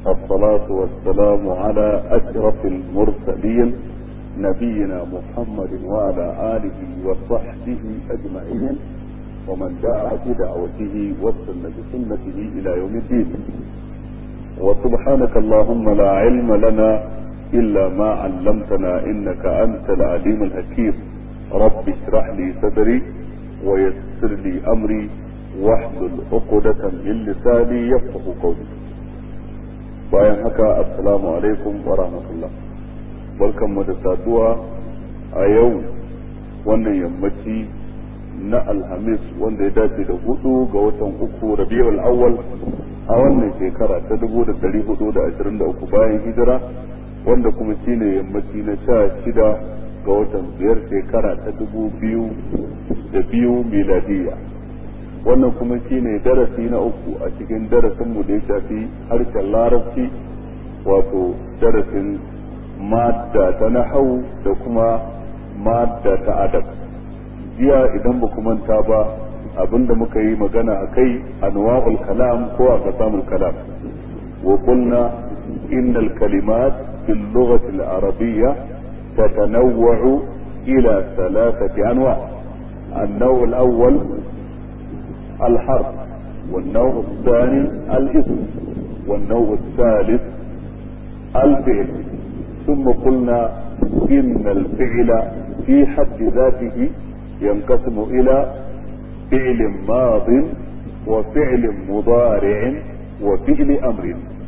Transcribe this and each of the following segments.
الصلاة والسلام على أشرف المرسلين نبينا محمد وعلى آله وصحبه أجمعين ومن دعا بدعوته واستنى بسنته إلى يوم الدين وسبحانك اللهم لا علم لنا إلا ما علمتنا إنك أنت العليم الحكيم رب اشرح لي صدري ويسر لي أمري واحلل عقدة من لساني يفقه قولي bayan haka assalamu alaikum wa rahmatullah barkanmu da saduwa a yau wannan yammaci na alhamis wanda ya dace da hudu ga watan uku rabiul awwal a wannan shekara ta dubu da dari hudu da ashirin da uku bayan hijira wanda kuma shine yammaci na sha shida ga watan biyar shekara ta dubu biyu da biyu miladiyya wannan kuma shine darasi na uku a cikin darasinmu da ya shafi harshen larabci wato darasin madda ta nahau da kuma madda ta adab jiya idan ba manta ba abinda muka yi magana a kai anwa'ul kalam ko a kasamul kalam wa qulna innal kalimat fil lughati al arabiyya tatanawwa'u ila thalathati anwa' النوع الأول الحرف والنوع الثاني الاسم والنوع الثالث الفعل ثم قلنا إن الفعل في حد ذاته ينقسم إلى فعل ماض وفعل مضارع وفعل أمر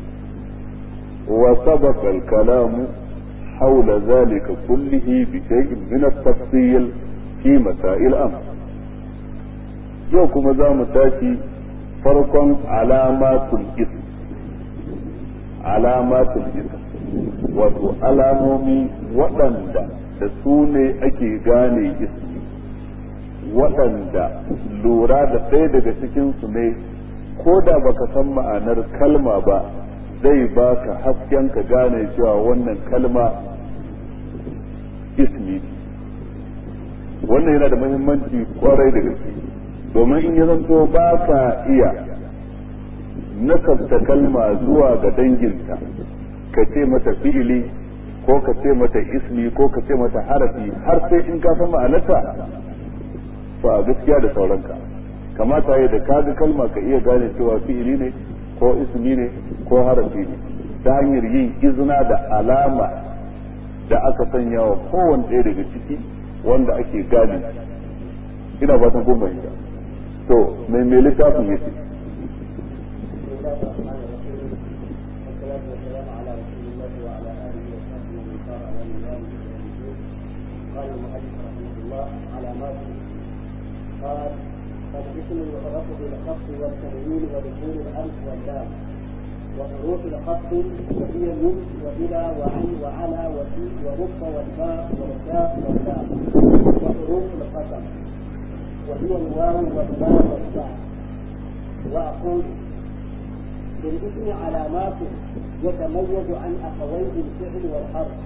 وسبق الكلام حول ذلك كله بشيء من التفصيل في مسائل أمر yau kuma za mu tashi farkon alamatul ism alamatul ism wato alamomi waɗanda da su ne ake gane ismi waɗanda lura da ɗaya daga cikinsu ne ko da baka san ma'anar kalma ba zai baka hasken ka gane cewa wannan kalma ismi wannan yana da muhimmanci kwarai da gaske domin in ya zanto ba ka iya nasabta kalma zuwa ga danginta ka ce mata fi'ili ko ka ce mata ismi ko ka ce mata harafi har sai in ka san ma'anarta ba gaskiya da sauranka kamata ya da kaga kalma ka iya gane cewa fi'ili ne ko ismi ne ko harafi ne ta hanyar yin izina da alama da aka sanya wa kowane ɗaya daga ciki wanda ake gane ina fatan kun fahimta to mai mai littafin yake قال المؤلف رحمه الله علامات قال فالاسم يعرف بالخفض والتنوين ودخول الالف واللام وحروف الخفض وهي من والى وعن وعلى وفي ورب والباء والكاف واللام وحروف القسم وهي الواو والباء والتاء واقول بالاسم علامات يتميز عن اخويه الفعل والحرف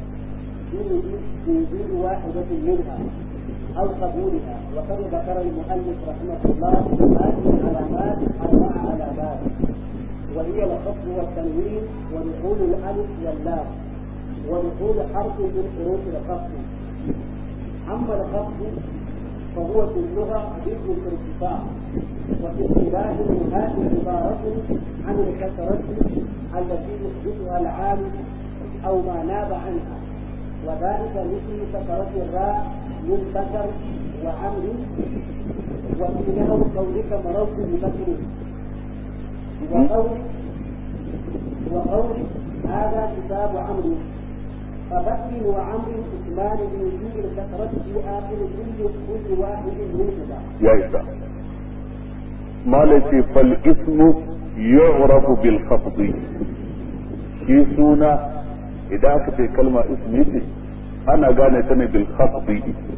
في وجود واحدة منها أو قبولها وقد ذكر المؤلف رحمه الله هذه العلامات أربع علامات وهي الخفض والتنوين ودخول الألف واللام ودخول حرف من حروف الخفض أما الخفض فهو في اللغة ضد الارتفاع وفي اصطلاح هذه عبارة عن الكسرة التي يحدثها العالم أو ما ناب عنها وذلك مثل كسرة الراء من بكر وعمر وفي نحو قولك مررت ببكر وقول وقول هذا كتاب عمرو فبكر وعمر اسمان بوجود الكسرة في آخر كل كل واحد منهما. يا إسلام ما ليس فالاسم يعرف بالخفض في سنة idan aka ce kalma ismi ce ana gane ta ne bil khafdi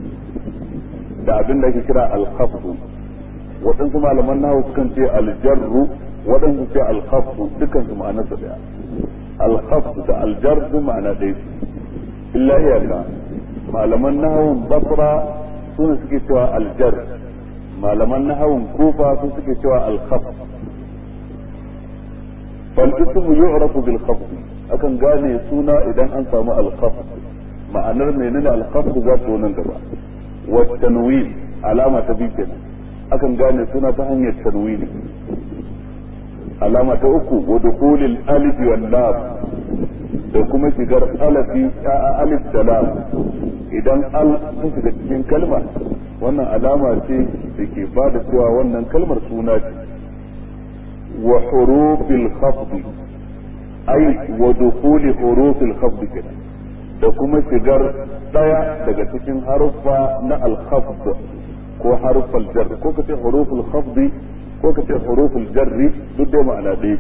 da abin da ake kira al khafdu waɗansu malaman nahu sukan ce al jarru waɗansu ce al khafdu dukkan su ma'anar su daya al khafdu da al jarru ma'ana ɗaya illa iyaka malaman nahawun basra sune suke cewa al jar malaman nahawun kufa su suke cewa al khafd fal ismu yu'rafu bil khafd akan gane suna idan an samu al khafd ma'anar menene al khafd za ta nan gaba wa tanwin alama ta biyu kenan akan gane suna ta hanyar tanwini alama ta uku wa dukhulil alif wal lam da kuma shigar alafi alif da lam idan al sun shiga cikin kalma wannan alama ce da ke ba da cewa wannan kalmar suna ce wa hurufil khafd ai wa dukhuli hurufil khafd kenan da kuma shigar daya daga cikin haruffa na al khafd ko harufal jar ko kace huruful khafd ko kace huruful jarri duk dai ma'ana ɗaya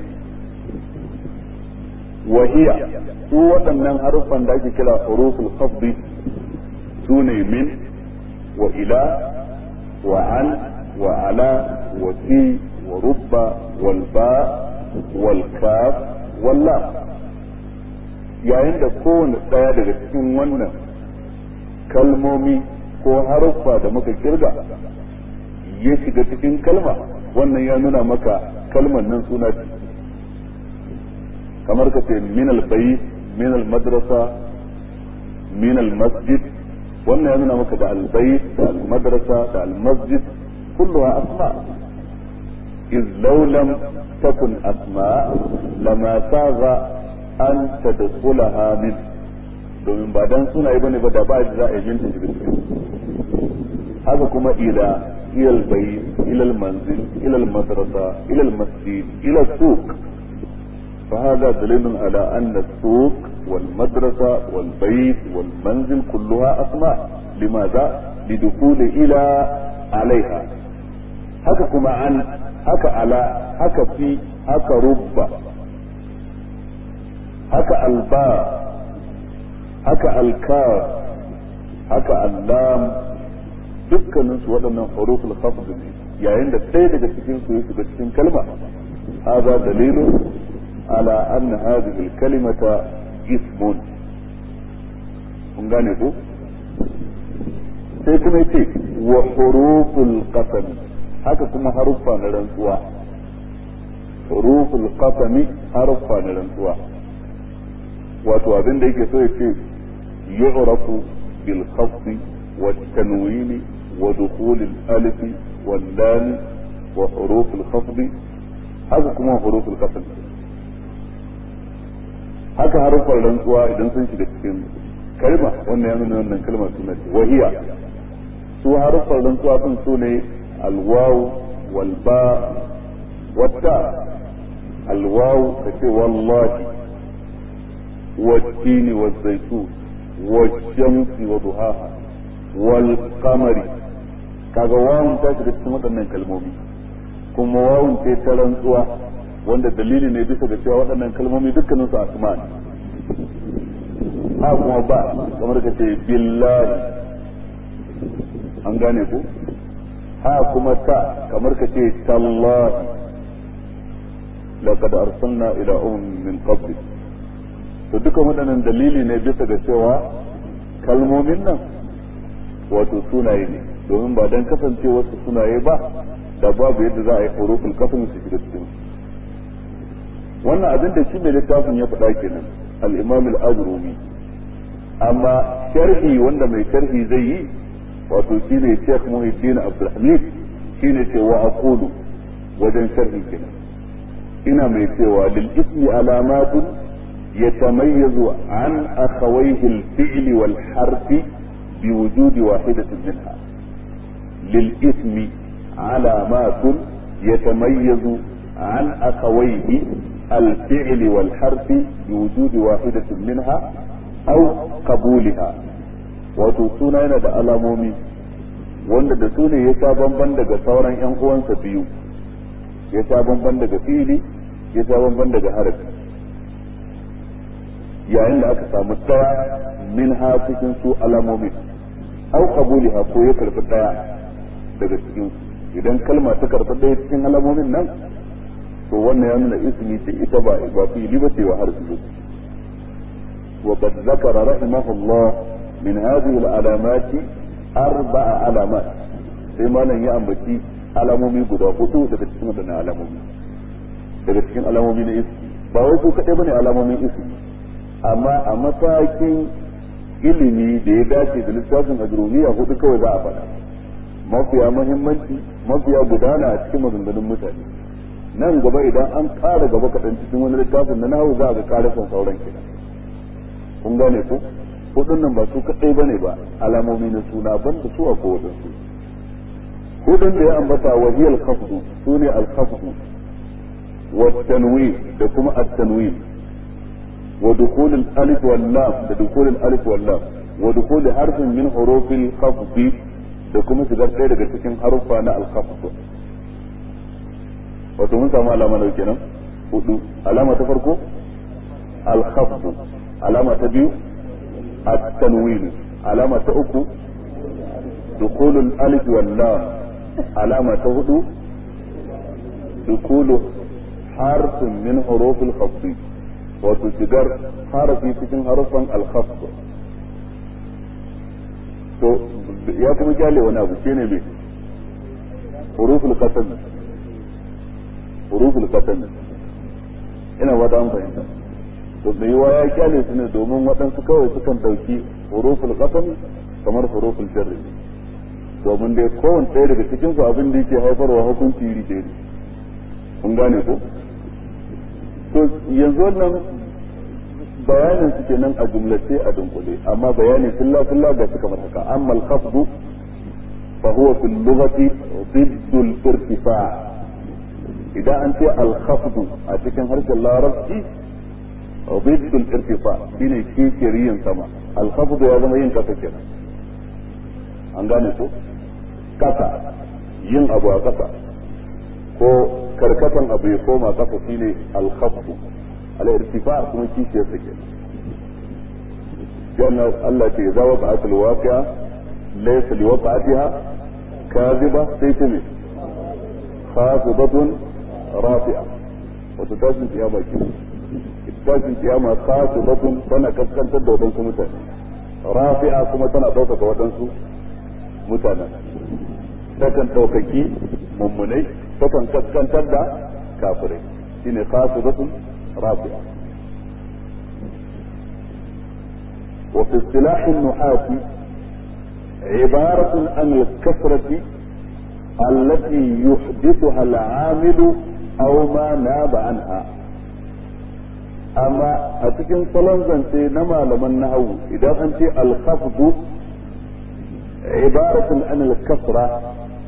wa hiya su waɗannan haruffan da ake kira huruful khafd su ne min wa ila wa an wa ala wa fi wa rubba wal ba wal kaf wal lam yayin da kowane ɗaya daga cikin wannan kalmomi ko haruffa da muka kirga ya shiga cikin kalma wannan ya nuna maka kalmar nan suna ce kamar ka ce min albayt min almadrasa min almasjid wannan ya nuna maka da albayt da almadrasa da almasjid kulluha asma إذ لو لم تكن أسماء لما ساغ أن تدخلها من domin ba dan sunaye bane ba da ba za a yi minta shiga cikin haka kuma ila ilal bayt ilal manzil ilal madrasa ilal masjid ila suq فهذا دليل على أن السوق والمدرسة والبيت والمنزل كلها أسماء لماذا؟ لدخول إلى عليها هكا كما عن هكا على هكا في هكا رب هكا الباء هكا الكاف هكا اللام dukkanin su waɗannan huruful khafd ne yayin da ɗaya daga cikin su ya shiga cikin kalma hada dalilun على أن هذه الكلمة اسم kun gane ko sai kuma yace wa huruful qasam haka kuma haruffa na rantsuwa huruful qasam haruffa na rantsuwa wato abin da yake so yace yu'rafu bil khafd wa tanwin wa dukhul al alif wal lam wa huruf al khafd haka kuma huruful qasam haka harufan rantsuwa idan sun shiga cikin kalma wannan ya nuna wannan kalma suna ce wahiya su harufan rantsuwa sun su ne alwaw wal ba wata alwaw kace wallahi والتين والزيتون والشمس وضحاها والقمر kaga wawun ta shiga cikin waɗannan kalmomi kuma wawun ce ta rantsuwa wanda dalili ne bisa ga cewa waɗannan kalmomi dukkanin su asma ne ha kuma ba kamar ka ce billahi an gane ku ha kuma ta kamar ka ce tallahi laqad arsalna ila ummin min qabli to dukan waɗannan dalili ne bisa ga cewa kalmomin nan wato sunaye ne domin ba dan kasancewar su sunaye ba da babu yadda za a yi hurufin kafin su shiga cikin wannan abin da shi mai littafin ya faɗa kenan al-imam al-ajrumi amma sharhi wanda mai sharhi zai yi wato shine Sheikh Muhyiddin Abdulhamid shine ce wa aqulu wajen sharhi kenan ina mai cewa lil ismi alamatun yatamayyazu an akhawayhi al-fi'l wal harf بوجود واحدة منها للإثم علامات يتميز عن أخويه الفعل والحرف بوجود واحدة منها أو قبولها وتوسونا yana da alamomi wanda da su ne ya sha bamban daga sauran ‘yan uwansa biyu ya sha bamban daga fili ya sha bamban daga harafi yayin da aka samu ɗaya min ha cikin su alamomi au qabuliha ko ya karɓi ɗaya daga cikin su idan kalma ta karɓi ɗaya cikin alamomin nan to wannan ya nuna ismi ce ita ba ba fili ba ce wa harfi ba وقد ذكر رحمه الله من هذه العلامات أربع علامات sai malam ya ambaci alamomi guda hudu daga cikin waɗannan alamomi daga cikin alamomi na iski ba wai su kaɗai bane alamomin ismi amma a matakin ilimi da ya dace da littafin ajrumiya hudu kawai za a faɗa mafiya muhimmanci mafiya gudana a cikin maganganun mutane nan gaba idan an ƙara gaba kaɗan cikin wani littafin na nahu za a ga ƙarafin sauran kenan kun gane ko hudun nan ba su kaɗai bane ba alamomi na suna ban da su a kowadansu hudun da ya ambata wahiyar khafdu su ne al-khafdu wa tanwin da kuma at-tanwin wa dukhul al-alif wal lam da dukhul al-alif wal lam wa dukhul harfin min huruf al-khafd da kuma shigar ɗaya daga cikin haruffa na al-khafd wato mun samu alama da kenan hudu alama ta farko al-khafd alama ta biyu at-tanwin alama ta uku دخول الألف واللام علامة هدو دخول حرف من حروف الخفض وتجدر حرف cikin harufan الخفض to ya kuma kyale wani abu shine me huruful qasam huruful qasam ina wata an fahimta to da yawa ya kyale su ne domin waɗansu kawai sukan ɗauki huruful qasam kamar huruful jarri domin dai kowane ɗaya daga cikin su abin da yake haifarwa hukunci iri ɗaya ne kun gane ko to yanzu wannan bayanin su kenan a jumlace a dunkule amma bayani filla filla ga su kamar haka amma al-khafdu fa huwa fil lughati ضد الارتفاع idan an ce al-khafdu a cikin harshen larabci ضد الارتفاع shine kishiyar yin sama al-khafdu ya zama yin kasa kenan an gane ko kasa yin abu a kasa ko karkatan abu ya koma kasa shine al-khafdu al-irtifa kuma kishiyar sa kenan yana Allah ce za wa ba'at al-waqi'a laysa li waqa'atiha kadhiba sai ta ne khafidatun rafi'a wato tashin kiyama ke tashin kiyama khafidatun tana kaskantar da wadansu mutane rafi'a kuma tana ɗaukaka wadansu mutanen takan ɗaukaki mummunai takan kaskantar da kafirai shine khasidatun rafi'a وفي اصطلاح النحاة عبارة عن الكثرة التي يحدثها العامل أو ما ناب عنها أما أتكن صلان زنتي نما لمن نهو إذا أنت الخفض عبارة عن الكثرة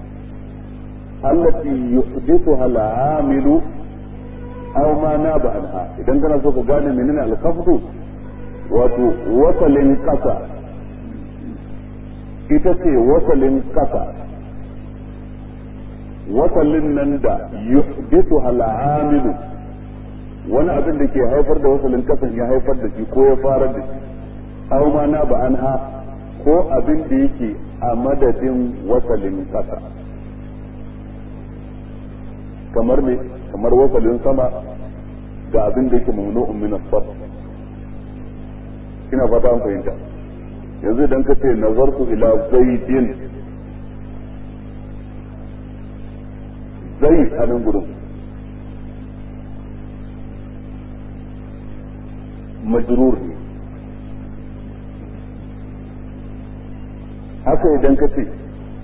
التي يحدثها العامل أو ما ناب عنها إذا كان سوف قال منين الخفض wato wasalin ƙasa ita ce wasalin ƙasa wasalin nan da yuhdisu al'amilu wani abin da ke haifar da wasalin ƙasan ya haifar da shi ko ya fara da shi aw ma na ba anha ko abin da yake a madadin wasalin ƙasa kamar ne kamar wasalin sama ga abin da yake mamnu'un min as ina fata an fahimta yanzu idan ka ce nazartu ila zaidin zai a nan gudun majrur ne haka idan ka ce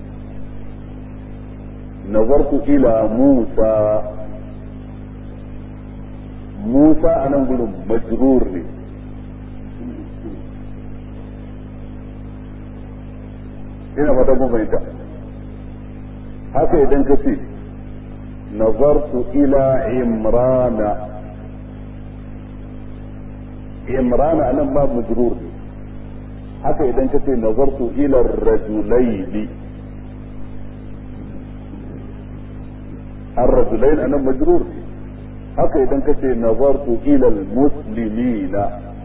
nazartu ila musa musa a nan gudun majrur ne ina fata kun fahimta haka idan ka ce nazartu ila imrana imrana anan ba majrur haka idan ka ce nazartu ila rajulaini الرجلين أنا مجرور haka idan ka ce nazartu ila al-muslimina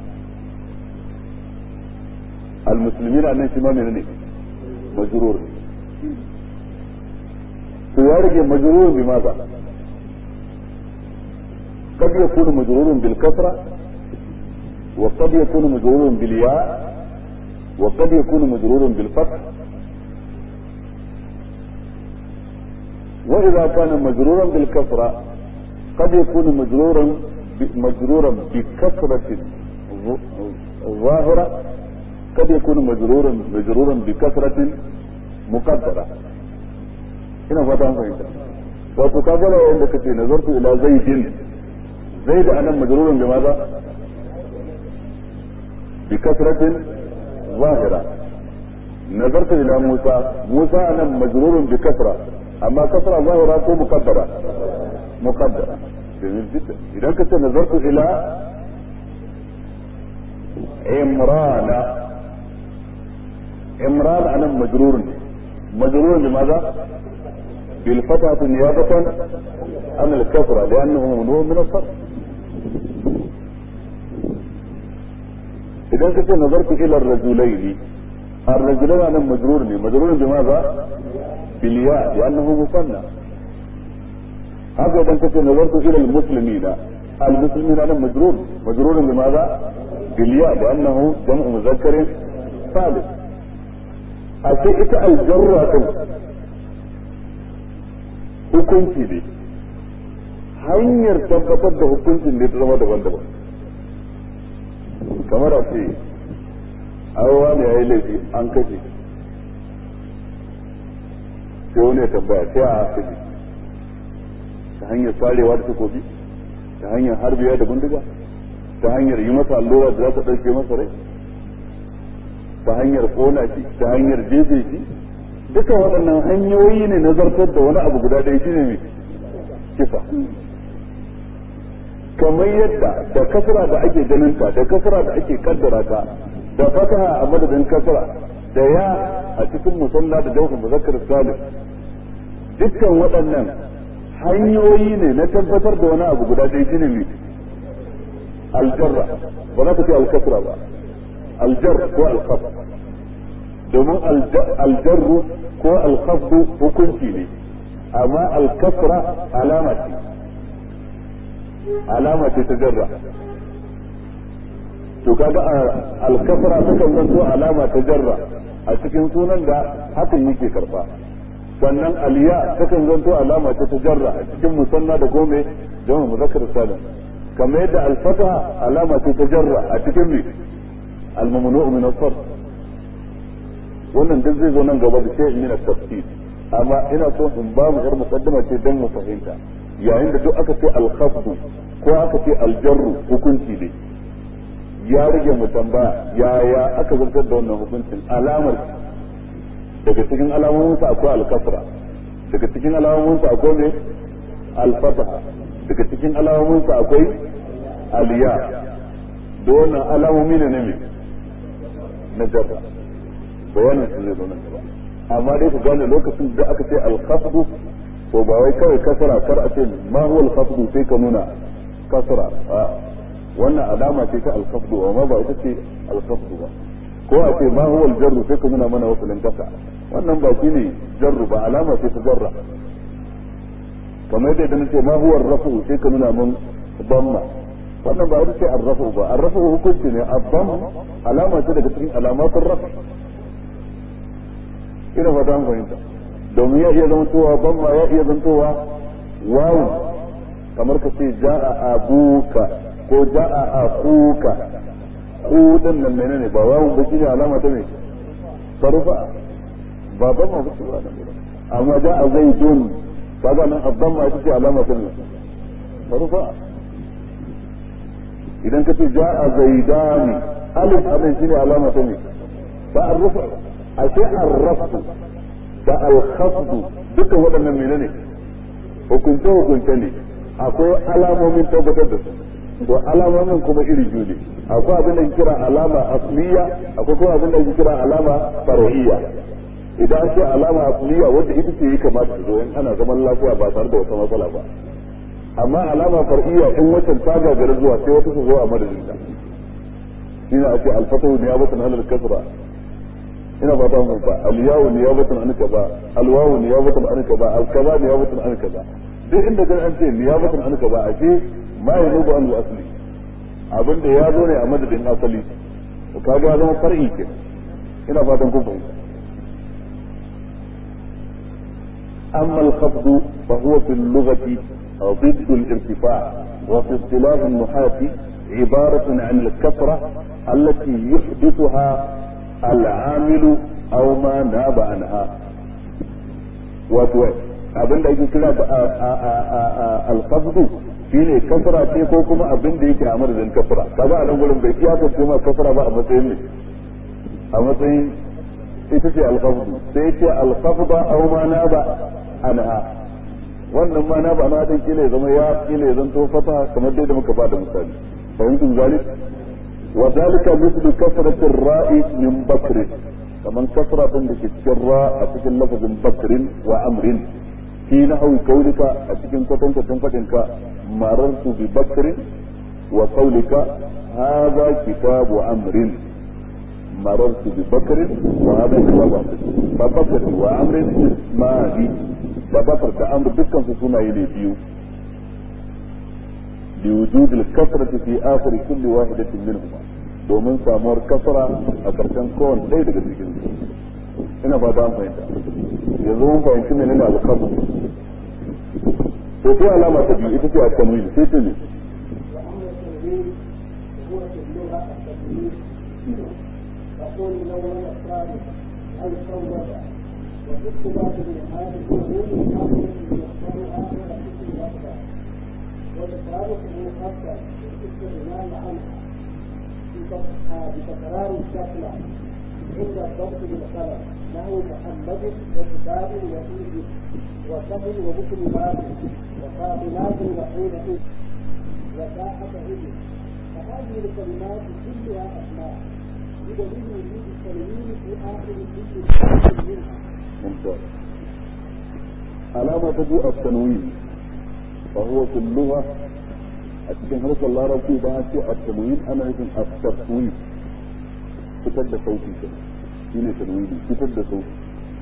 al-muslimina nan shi ma menene مجرور ويرجع مجرور بماذا قد يكون مجرور بالكسرة وقد يكون مجرور بالياء وقد يكون مجرور بالفتح وإذا كان مجرورا بالكسرة قد يكون مجرورا مجرورا بكثرة ظاهرة قد يكون مجرورا مجرورا بكثرة مقدرة هنا فتا فهمت wato ka gana yadda kace nazartu ila zaidin zaid anan majrurun bi maza bi kasratin zahira nazartu ila musa musa anan majrurun bi kasra amma kasra zahira ko muqaddara muqaddara جميل جدا اذا كنت نظرت الى عمران عمران انا مجرور مجرور لماذا بالفتحة نيابة عن الكسرة لأنه ممنوع من الصرف إذا كنت نظرت إلى الرجلين الرجلين أنا مجرور مجرور بماذا؟ بالياء لأنه مثنى هذا إذا كنت نظرت إلى المسلمين المسلمين أنا مجرور مجرور لماذا؟ بالياء لأنه جمع مذكر ثالث أشيء الجرة hukunci ne hanyar tabbatar da hukuncin ne ta zama daban-daban kamar a ce awa ne ya yi laifi an kashe sai wani ya tambaya sai a kashe ta hanyar sarewa da takobi ta hanyar harbiya da bindiga ta hanyar yi masa allura da za ta ɗauke masa rai ta hanyar kona shi ta hanyar jefe shi duka waɗannan hanyoyi ne na zartar da wani abu guda ɗaya shine mai kisa kamar yadda da kasra da ake ganin ta da kasra da ake kaddara ta da fataha a madadin kasra da ya a cikin musalla da jawhar muzakkar salim dukkan waɗannan hanyoyi ne na tabbatar da wani abu guda ɗaya shine mai aljarra ba za ka ce alkasra ba aljar ko alkaf domin aljarru ko alkhafdu hukunci ne amma alkasra alama ce alama ce ta jarra to kaga alkasra takan zanto alama ta jarra a cikin sunan da hakan yake karba sannan aliya takan zanto alama ce ta jarra a cikin musanna da gome jama'a muzakkar salim kamar yadda alfata alama ce ta jarra a cikin me al-mamnu'u min as-sarf wannan duk zai zo nan gaba da sai min tafsir amma ina so in ba mu yar muqaddama ce dan mu fahimta yayin da duk aka ce al-khafdu ko aka ce al-jarru hukunci ne ya rage mu tambaya yaya aka zartar da wannan hukuncin alamar daga cikin alamomin sa akwai al-kasra daga cikin alamomin sa akwai ne al-fataha daga cikin alamomin sa akwai al-ya da wannan alamomi ne ne na jarra bayanin su zai zo nan gaba amma dai ku gane lokacin da aka ce al-khafdu to ba wai kawai kasara kar a ce ma huwa al-khafdu sai ka nuna kasara a wannan alama ce ta al-khafdu amma ba ita ce al-khafdu ba ko a ce ma huwa al-jarru sai ka nuna mana wasalin kasa wannan ba shine jarru ba alama ce ta jarra kamar yadda idan ce ma huwa ar-rafu sai ka nuna mun damma wannan ba ita ce ar-rafu ba ar-rafu hukunci ne ad-damm alama ce daga cikin alamatul rafu ina fata an fahimta domin ya iya zantowa ban ma ya iya zantowa wawu kamar ka ce ja'a abuka ko ja'a akuka ku din nan menene ba wawu ba shine alama ta me sarufa ba ban ma bace ba nan amma ja'a zaidun kaga nan abban ma ita ce alama ta me sarufa idan ka ce ja'a zaidani alif abin shine alama ta me ba arrufa ashe arrafu da alkhafdu dukkan waɗannan menene hukunce hukunce ne akwai alamomin tabbatar da su to alamomin kuma iri biyu ne akwai abin da ke kira alama asliya akwai kuma abin da ke kira alama far'iyya idan an ce alama asliya wanda ita ce yi kamata ta zo in ana zaman lafiya ba tare da wata matsala ba amma alama far'iyya in watan ta gagara zuwa sai wata su zo a madadin ta shine ake alfatahu niyabatan alal kasra ina ba ta mun ba alyawu niyabatan an kaza alwawu niyabatan an kaza alkaza niyabatan an kaza duk inda kan an ce niyabatan an kaza ashe ma yanubu an asli abin da ya zo ne a madadin asali to kaga ya zama far'i ke ina fatan kun fahimta أما الخفض فهو في اللغة ضد الارتفاع وفي اصطلاح النحاة عبارة عن الكثرة التي يحدثها العامل أو ما ناب عنها wato abin da ake kira alfabdu shine kasra ce ko kuma abin da yake a madadin kasra kaga a nan gurin bai iyakar ce ma kasra ba a matsayin ne a matsayin ita ce alfabdu sai ce alfabda aw ma na ba anha wannan ma na ba na din kila zama ya kila zan to fata kamar dai da muka bada misali fahimtum zalik wa zalika mithlu kasrati ar-ra'i min bakr kaman kasra din da ke cikin ra a cikin lafazin bakrin wa amrin fi nahwi qawlika a cikin kwatankwacin fadinka marartu bi bakrin wa qawlika hadha kitabu amrin marartu bi bakrin wa hadha kitabu amrin fa bakr wa amrin ismani da bakar da amr dukkan su sunaye ne biyu لوجود الكسرة في آخر كل واحدة منهما domin samuwar kasara a ƙarshen kowane ɗaya daga cikin su ina ba an fahimta yanzu mun fahimci ne nuna alƙabu to sai alama ta biyu ita ce a tanwini sai ta ne تقول لون الثالث أي صوت وفي اختلاف هذه الأمور أمر يختارها ولا اسم الأكبر وتفارقه خاصة بالاستغناء عنها بتكرار الشكل عند الضبط بالقلم له محمد وكتاب وإيد وسهل ومسلمات وفاطمات وحين وساحة إذن فهذه الكلمات كلها أسماء بدليل وجود التنوين في آخر كل منها ممتاز علامة تجوء التنوين فهو في اللغة أتكلم حرف الله ربي بها التنوين أنا يمكن التفويض كتب صوتي كده هنا تنويني كتب صوتي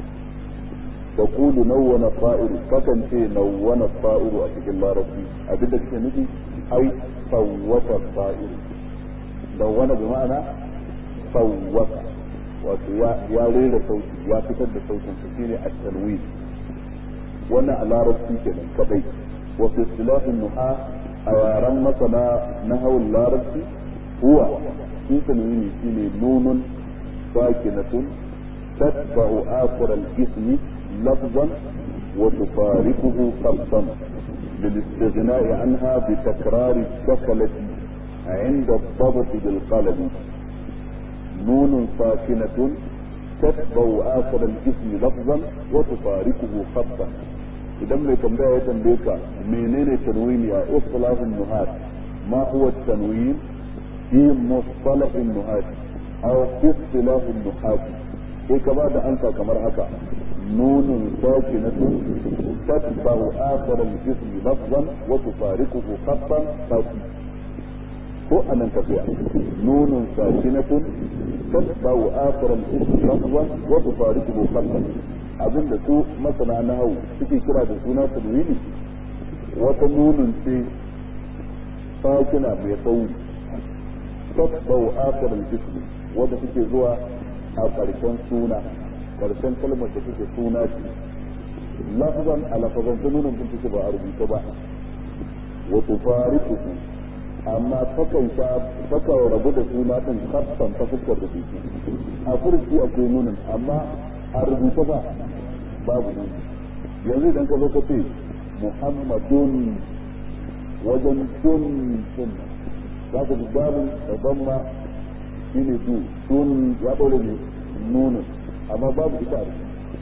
تقول نون الطائر فكن في نون الطائر أتكلم الله ربي أبدك نجي أي صوت الطائر نون بمعنى صوت wato ya rera sauti ya fitar da sautin su shine at-tanwin wannan a larabci kenan kadai wa fi istilahin nuha a yaran masana na hawan larabci huwa shi tanwini shine nunun sakinatun tatba'u akhir al-ism lafzan wa tufariquhu qalban للاستغناء عنها بتكرار الشكلة عند الضبط بالقلم نون ساكنة تتبع آخر الاسم لفظا وتفارقه خطا idan mai tambaya ya tambaye ka menene tanwini a istilahin nuhat ma huwa tanwin fi mustalahin nuhat aw fi istilahin nuhat sai ka ba da ansa kamar haka nunun sakinatun tatba'u akhar al-ism lafzan wa tufariquhu khattan saki ko anan tafiya nunun sakinatun تتبع آخر الاسم لفظا وتفارقه خلقا abin da su masana na hau suke kira da suna tanwini wata nunin ce sakina mai tsawo tasbau akirin ismi wadda suke zuwa a ƙarshen suna ƙarshen kalmar da suke suna ce lafazan a lafazan ta nunin din take ba a rubuta ba wa tufariquhu amma takan sha takan rabu da suna din kasan ta fuskar da biki a furci akwai nunin amma a rubuta ba babu nuni yanzu idan ka zo ka ce muhammadun wajen dun sun za ka ji babin da zamma shi ne du sun ya ɗaure ne nunin amma babu ita a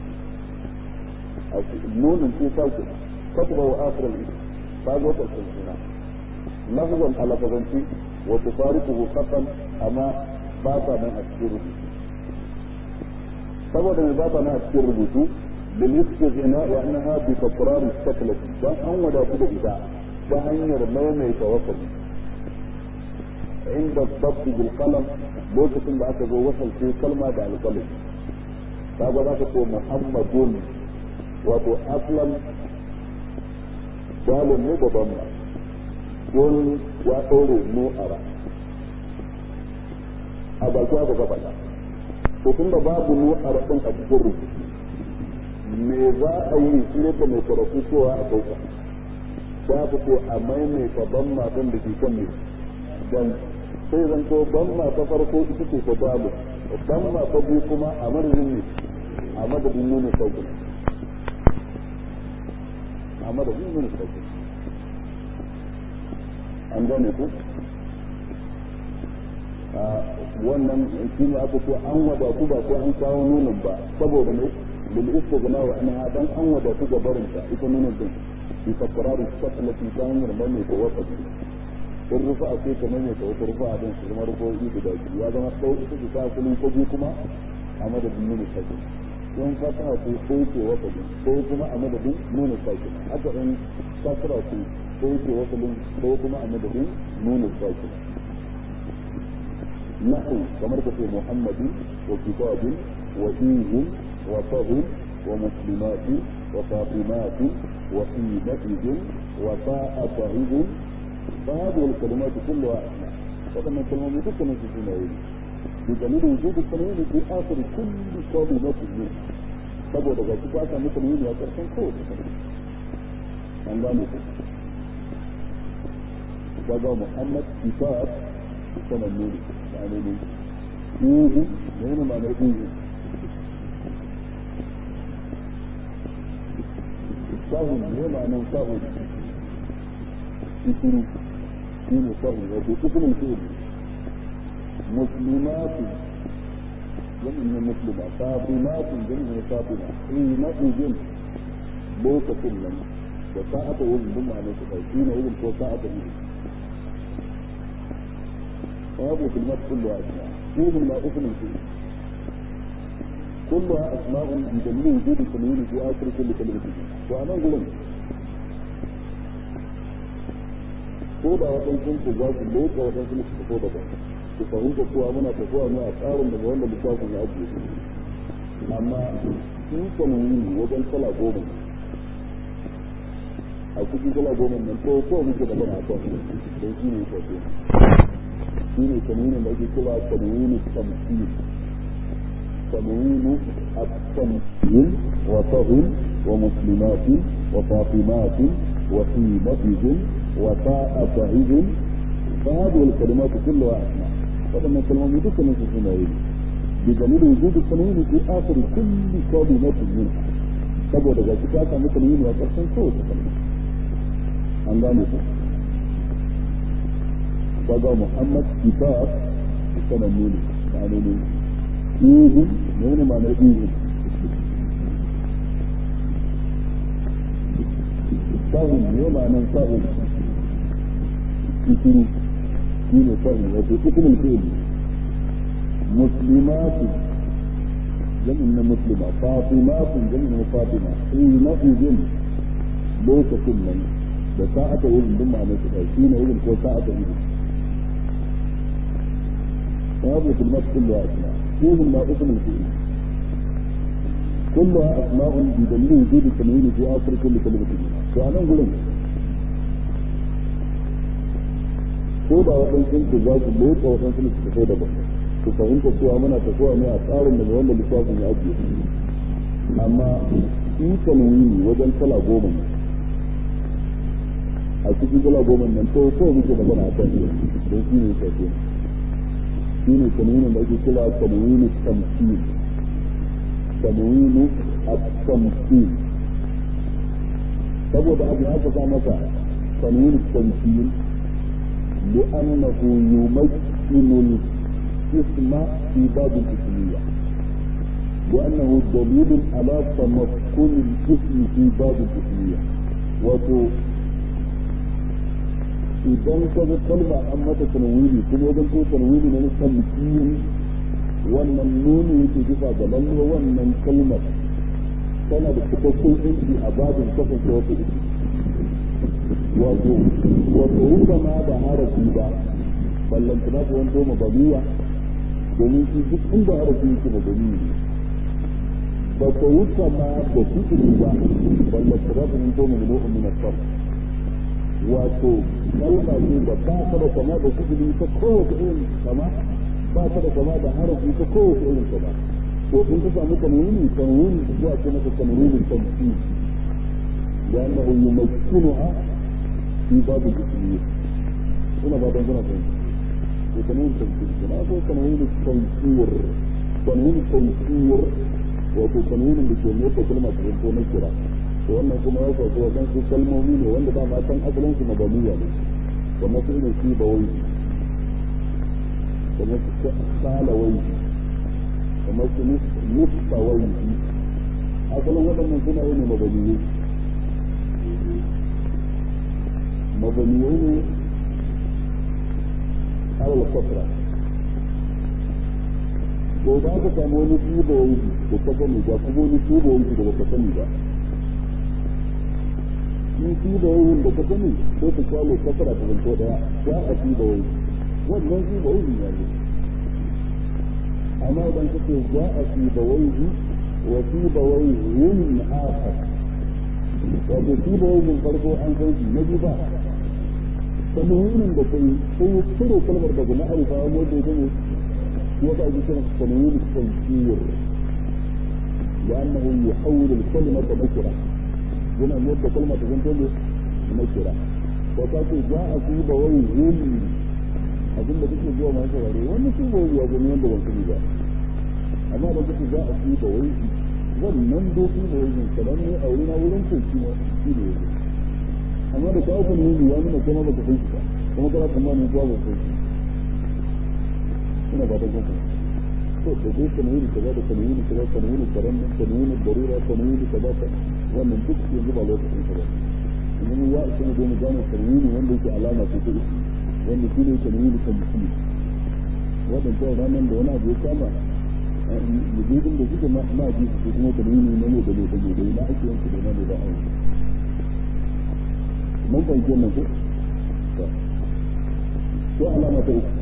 rubuta nunin ce sauke katuba wa asirar ba zo ƙarshen suna lafzan a lafazanci wa tufariquhu khatam amma ba ta nan a cikin rubutu saboda mai ba ta nan a cikin rubutu lil istighna'i annaha bi takrar shaklati dan an wadatu da ita ta hanyar maimaita wasali inda dabt bil qalam lokacin da aka zo wasalce kalma da alqalam kaga za ka ce muhammadun wato aslan dalil ne da damma don ya ɗaure mu a ra a baki aka gaba ta to tun da babu mu a raɗin a cikin rubutu me za a yi shi ne mai karatu cewa a sauka ta fi ko a maimaita ban matan da ke kan ne dan sai zan ko ban ta farko ita ce ta dalu ban ta biyu kuma a madadin ne a madadin nuna sauƙin a madadin nuna sauƙin an gane ku wannan shi ne aka ce an wadatu ba sai an kawo nunin ba saboda ne lil istighna wa anha dan an wadatu ga barinta ita nunin din bi takrarin sakalati ta hanyar mai da wata in rufa a sai kamar mai wata rufa a din su zama rufofi guda biyu ya zama ɗau ita ce ta asalin ko biyu kuma a madadin nunin sakin in fata ce ko ce wata din ko kuma a madadin nunin sakin haka in kasra ce ko ce wata din ko kuma a madadin nunin sakin نحو كما في محمد وكتاب وإيه وطهر ومسلمات وفاطمات وحينئذ وفاء طهر فهذه الكلمات كلها أسماء فلما الكلمات كلها في سنوين بدليل وجود التنوين في آخر كل كلمة منها saboda ga cikin aka mutum yin ya karshen kowace an gane ku daga muhammad kitab sanannu ne ma'ana ne ihu ne ne ma'ana ihu sahun ne ma'ana sahun isuru shi ne sahun wato isurin shi ne muslimatu jami'in ne muslima fatimatu jami'in ne fatima ina izin lokacin nan da sa'ata wurin duk ma'ana su ɗauki na wurin ko sa'ata wurin وهذه الكلمات كلها أسماء فيهم لا اسم فيه كلها أسماء بدليل وجود التنوين في آخر كل كلمة وأنا أقول ko da waɗansu ku za su loka waɗansu ne su fito daga su fahimta cewa muna tafiya ne a tsarin daga wanda littafin ya ajiye su amma in tanwini wajen kala goma a cikin kala goma nan ko ko muke da bana a kan don shi ne tafiya shi ne tanwinin da ake kira tanwini tamthil tanwini at-tamthil wa tahil wa muslimatin wa fatimatin wa himatin wa ta'a tahidin فهذه الكلمات كلها أسماء فلما الكلمات تكون في سنوين بدليل وجود التنوين في آخر كل كلمة منها saboda ga ta samu tanwini a ƙarshen kowace kalma an gane ku kaga Muhammad kitab sanannu ne ma'ana ne ihun ne ne ma'anar ihun sahun ne ma'anar sahun isuru shi ne sahun wato ismul fi'l muslimatu jami'in na muslima fatimatu jami'in na fatima ina izin lokacin nan da sa'ata wurin duk ma'anar su shi ne wurin ko sa'ata wurin وهذه الكلمات كلها أسماء فيهم ما اسم الفئل كلها أسماء بدليل وجود التنوين في آخر كل كلمة منها فأنا أقول ko da waɗansu ku za su lotsa waɗansu su tafi da ba ku fahimta cewa muna tafiya ne a tsarin da wanda littafin ya ajiye amma shi tanwini wajen kala goma ne a cikin kala goma nan to ko muke da bana a kan don shi ne tafiya shi ne tanwinin da ake kira tanwini tamsil tanwini at-tamsil saboda abu aka sa masa tanwini tamsil لأنه يمكن الاسم في باب الاسمية لأنه دليل على تمكن الاسم في باب الاسمية وتو idan ka ga kalma an mata tanwini kuma wajen ko tanwini na tamkin wannan nuni yake bisa ga lalle wannan kalmar tana da cikakken inci a babin kasance wata isi wato wato ruka ma da harafi ba ballantana ta wanto mabaniya domin shi duk inda harafi yake mabani ne ba ta wuce ma da fi'ili ba ballantana ta wanto mamnu'un min as-sarf wato kalma ce da ba ta da kama da fi'ili ta kowace irin kama ba ta da kama da harafi ta kowace irin kama to in ka samu tanwini tanwini zuwa ce maka tanwini tamthil لأنه يمكنها shi babu ismi ina ba don guna fahimta ko tanwin tamkir kana ko tanwin tamkir tanwin tamkir wato tanwinin da ke motsa kalma ta zanto na kira to wannan kuma ya faɗo wajen su kalmomi ne wanda dama san asalin su mabaniya ne kamar su irin shi ba wai kamar su sala wai kamar su nufa wai asalin waɗannan suna yi ne mabaniyai mabaniyai ne alal kasra ko ba ka samu wani tuba wani da ka sani ba kuma wani tuba wani da ba ka sani ba shi tuba wani da ka sani sai ka kwalo kasra ta zanto daya ya a tuba wani wannan tuba wani ya ne amma idan ka ce ya a tuba wani wa tuba wani akhar wato tuba wani farko an san shi na biyu ba tanwinin da kai sai cire kalmar daga ma'arifa wanda ya gane وضع ذكر تنوين التنكير لأنه يحول الكلمة نكرة هنا مدة كلمة تنتهي نكرة وتأتي جاء في بويهم أظن بك جوا ما يسوى وانا في بوي أظن يندو والكلمة أما لو كنت جاء في بويهم wannan doki da wajen kadan ne a wurin wurin ko shi shi ne yake amma da kawo kan nuni ya nuna kuma baka san shi ba kuma kana tsammanin zuwa ba sai ina ba da gugu to da dai tanwini kaza da tanwini kaza tanwini karam tanwini darura tanwini kaza ta wannan duk yanzu ba lokacin ka ba amma mu ya isa mu gane tanwini wanda yake alama ce ta isi wanda shi ne tanwini tamthil wannan ta ranan da wani abu ya kama mujibin da suke ma ji su kuma tanwini ne ne da ne da ne da na ake yanku da na ne ba a yi mun fahimci wannan ko ko alama ta uku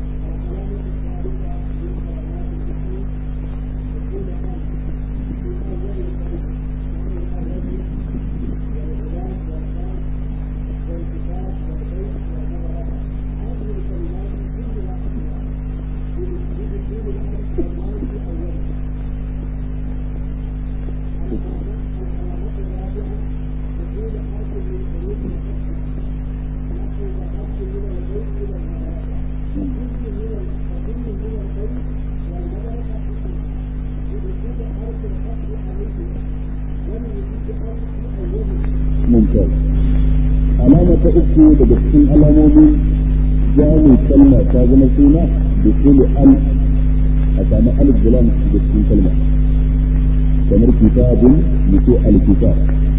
mumtaz alama ta uku daga cikin alamomin jami kalma ta zama suna da kulu al a sami alif gulam da cikin kalma kamar kitabun mutu alkitab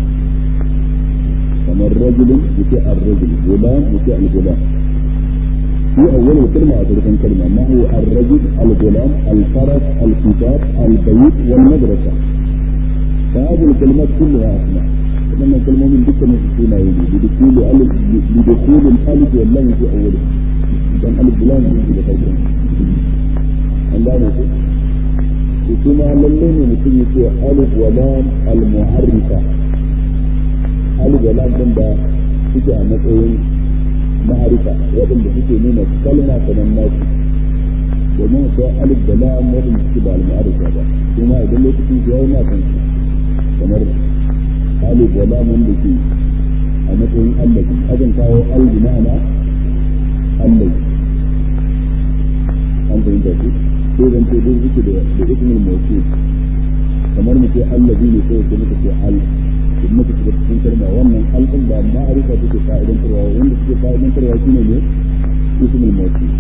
kamar rajulun mutu ar-rajul gulam mutu al-gulam في أول كلمة أتركن كلمة ما هو الرجل الغلام الفرس الكتاب البيت والمدرسة فهذه الكلمات كلها أسماء لما كلمة من ذكر نفسنا يجي بدخول ألف بدخول الألف واللام في أوله كان ألف بلام في بخير الله يقول ثم للين mutum yake alif wa lam al mu'arrifa alif wa lam din da suke a matsayin ma'arifa waɗanda suke nuna kalma kamar nasu domin akwai alif da lam waɗanda suke ba al mu'arrifa ba kuma idan lokacin ya yi na kan kamar alif wa lam wanda ke a matsayin allazi akan kawo al bi ma'ana allazi an fahimta ku sai zan ce duk suke da da ismul mawsul kamar mu ce allazi ne sai ce muka ce al in muka shiga cikin kalma wannan al din ba ma'arifa take fa'idan tarwa wanda suke fa'idan tarwa shine ne ismul mawsul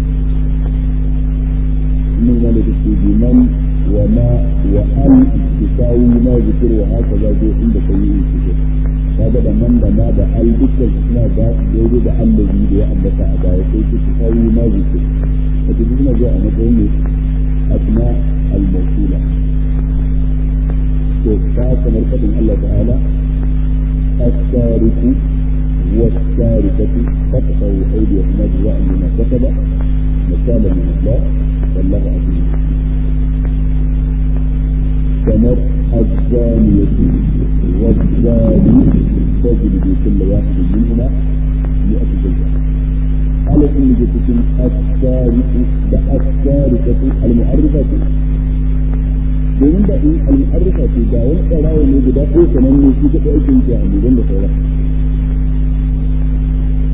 من ذلك بمن وما وأن تساوي ما ذكر وهكذا جو عند سيئ الكتاب هذا ده من ده ما ده ال ذكر اسمها ده يوجد ده الذي ده أنبت أداء تساوي ما ذكر فتجدنا جاء مثلا أسماء الموصولة فكما القدم الله تعالى السارق والسارقة فقطعوا أيديهما جزاء بما كسب نكالا من الله والله عزيز كمر الزانية والزاني تجلد كل واحد منهما مئة جلدة على كل جلدة السارق السارقة المعرفة domin da in al'arfa ce ga wani tsarawa ne guda ko sanan ne shi ta aikin ta a da sauran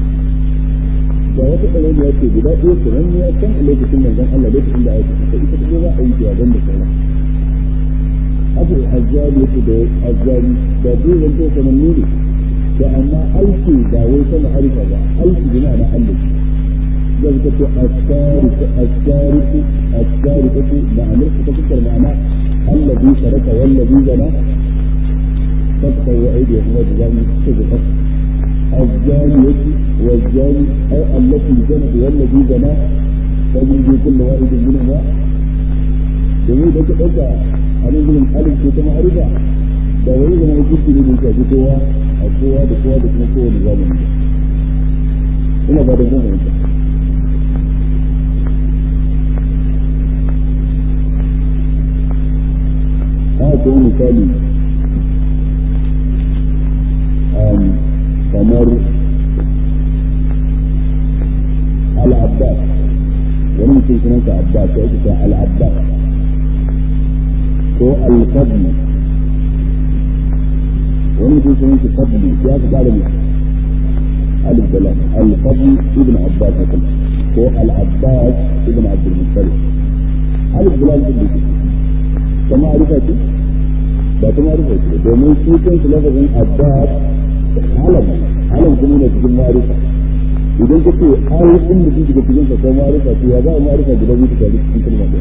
ga wata ƙarami ya ce guda ɗaya kuran ya kan a lokacin manzon Allah lokacin da aka ta ita kuma za a yi ta ban da sauran haka azzali yake da azzali da duk zan to sanannu ne da amma aiki ba wai ta ma'arifa ba aiki bi ma'ana Allah zai ka ce asariku asariku asariku ma'anar ta fuskar ma'ana allazi saraka wallazi zana فاتقوا أيديهم وجزاهم صدقة الزانية والزاني أو التي زنت والذي زنى فجلدوا كل واحد منهما domin da ka ɗauka a nan gudun alif ko ta ma'arifa da wani zama hukunci ne da shafi kowa a kowa da kowa da kuma kowane zamani ina ba da zan fahimta haka kuma misali kamar al-abbas wani mutum sunansa abbas ya ake al-abbas ko al-fadl wani mutum sunansa fadl ya fi kara ne alif da lam al-fadl ibn abbas hakan ko al-abbas ibn abdul muttalib alif da lam din da kama arifa ce ba ta arifa ce domin shi kansu lafazin abbas alam alam kuma ne cikin ma'arifa idan ka ce ai in da shiga cikin sa kai ma'arifa to ya za a ma'arifa guda biyu ta cikin kalma daya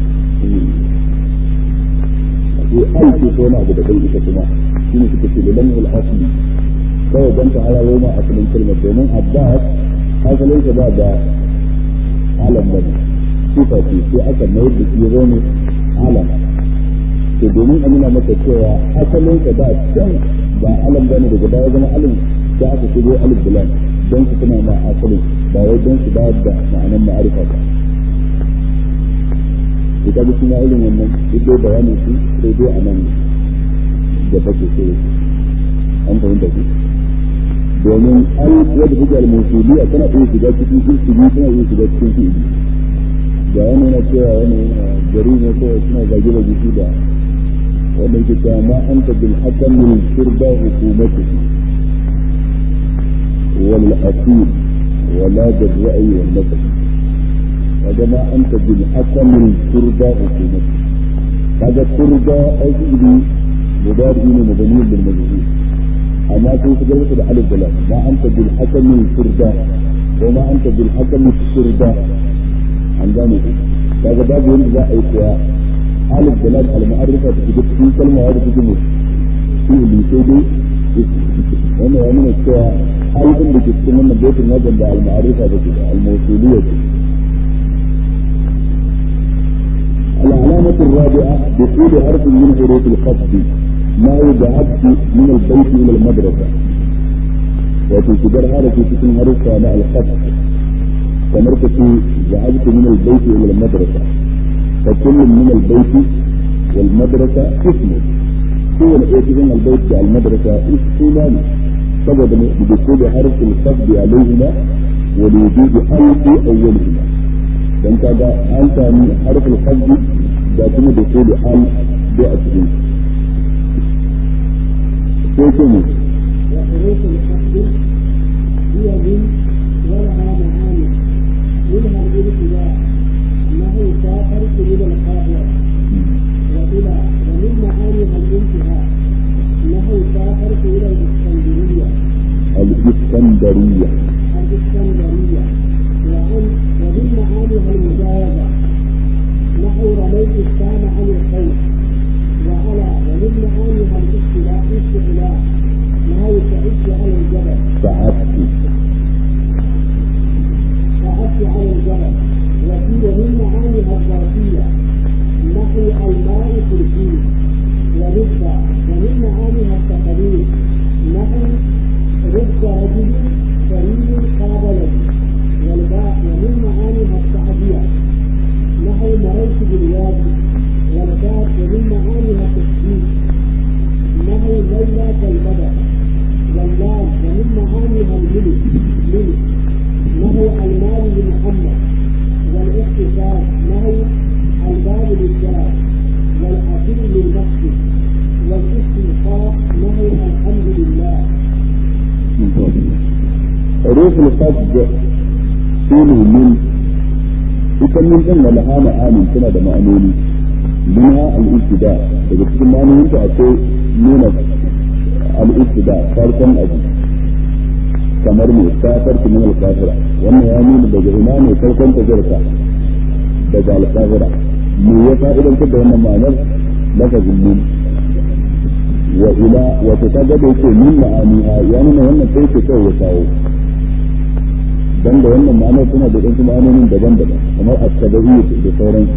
to ai ce ko na abu da kai ita kuma shi ne suka ce lilan ul asli kawai dan ta halawo ma asalin kalmar domin abbas asalin sa ba da alam bane sifa ce sai aka mayar da shi ya ne alam to domin a nuna maka cewa asalin sa da can ba alam ba ne daga baya zama alim da aka shigo alif bilan don su tana ma asalin ba wai don su bayar da ma'anan ma'arifa ba to kaga shi ma irin wannan duk dai bayanin su sai dai a nan da take sai an fahimta ku domin al wadda take al-mawsuliyya tana iya shiga cikin ismi tana iya shiga cikin fi'ili ga wannan yana cewa wannan yana gari ne ko suna zage da jiki da wannan ke cewa ma anta bil hakam min shurba hukumatihi wal asil wala bil ra'yi wal nasab kaga ma anta bil hakam min shurba hukumatihi kaga shurba aiki mudari ne mabani bil majhul amma sai su garba da alif da lam ma anta bil hakam min shurba ko ma anta bil hakam min shurba an gane kaga babu yanda za a yi kuwa alif da lam al-ma'arifa da shiga cikin kalma wadda take mai fi'ili sai dai wannan ya nuna cewa alifin da ke cikin wannan baitin wajen da al-ma'arifa da ke da al-mawsuliyya ce العلامة الرابعة دخول حرف من حروف الخفض ما يبعد من البيت إلى المدرسة وتنتظر هذا في تكون حرف مع الخفض كمركة ذهبت من البيت إلى المدرسة فكل من البيت والمدرسة اسم هو الاتي من البيت والمدرسة اسمان سبب بدخول حرف الخفض عليهما ولوجود ألف أولهما dan kaga an sami harfin hajji da kuma da ko da al da a cikin sai ko mu وحروف الخفض هي من ولها معاني منها الابتداء انه سافرت الى القاهره والى ومن معانيها الانتهاء انه سافرت الى الاسكندريه الاسكندرية الاسكندريه وعن ومن معانيها المجاوزه نحو رميت السام عن الخير وعلى ومن معانيها الاستيلاء استعلاء نحو تعيش على الجبل سعدت قعدت على الجبل وفي ومن معانيها الظرفية نحو الماء كرسي ورزق ومن معانيها التقليد نحو رزق رجل كريم قابله والباء ومن معانيها التعدية نحو مررت بالوادي والباء ومن معانيها التشبيه نحو ليلى كالبدر واللام ومن معانيها الملك ملك نهو المال لمحمد والاقتصاد نهو الباب للجار والأصيل للمسجد والاستنقاء نهو الحمد لله حروف الخفض shine min ita min din wal hana amin tana da ma'anoni minha al-ibtida daga cikin ma'anonin ta akwai nuna al-ibtida farkon abu kamar mai kafar min al-kafira wannan ya nuna daga ina ne farkon tafiyarka daga al-kafira me ya fa'idantar da wannan ma'anar lafazin min wa ila wato ta gaba yake min ma'aniha ya nuna wannan sai ke kawai ya kawo dan da wannan ma'anar suna da ɗansu ma'anonin daban-daban kamar at-tabaiyyu da sauran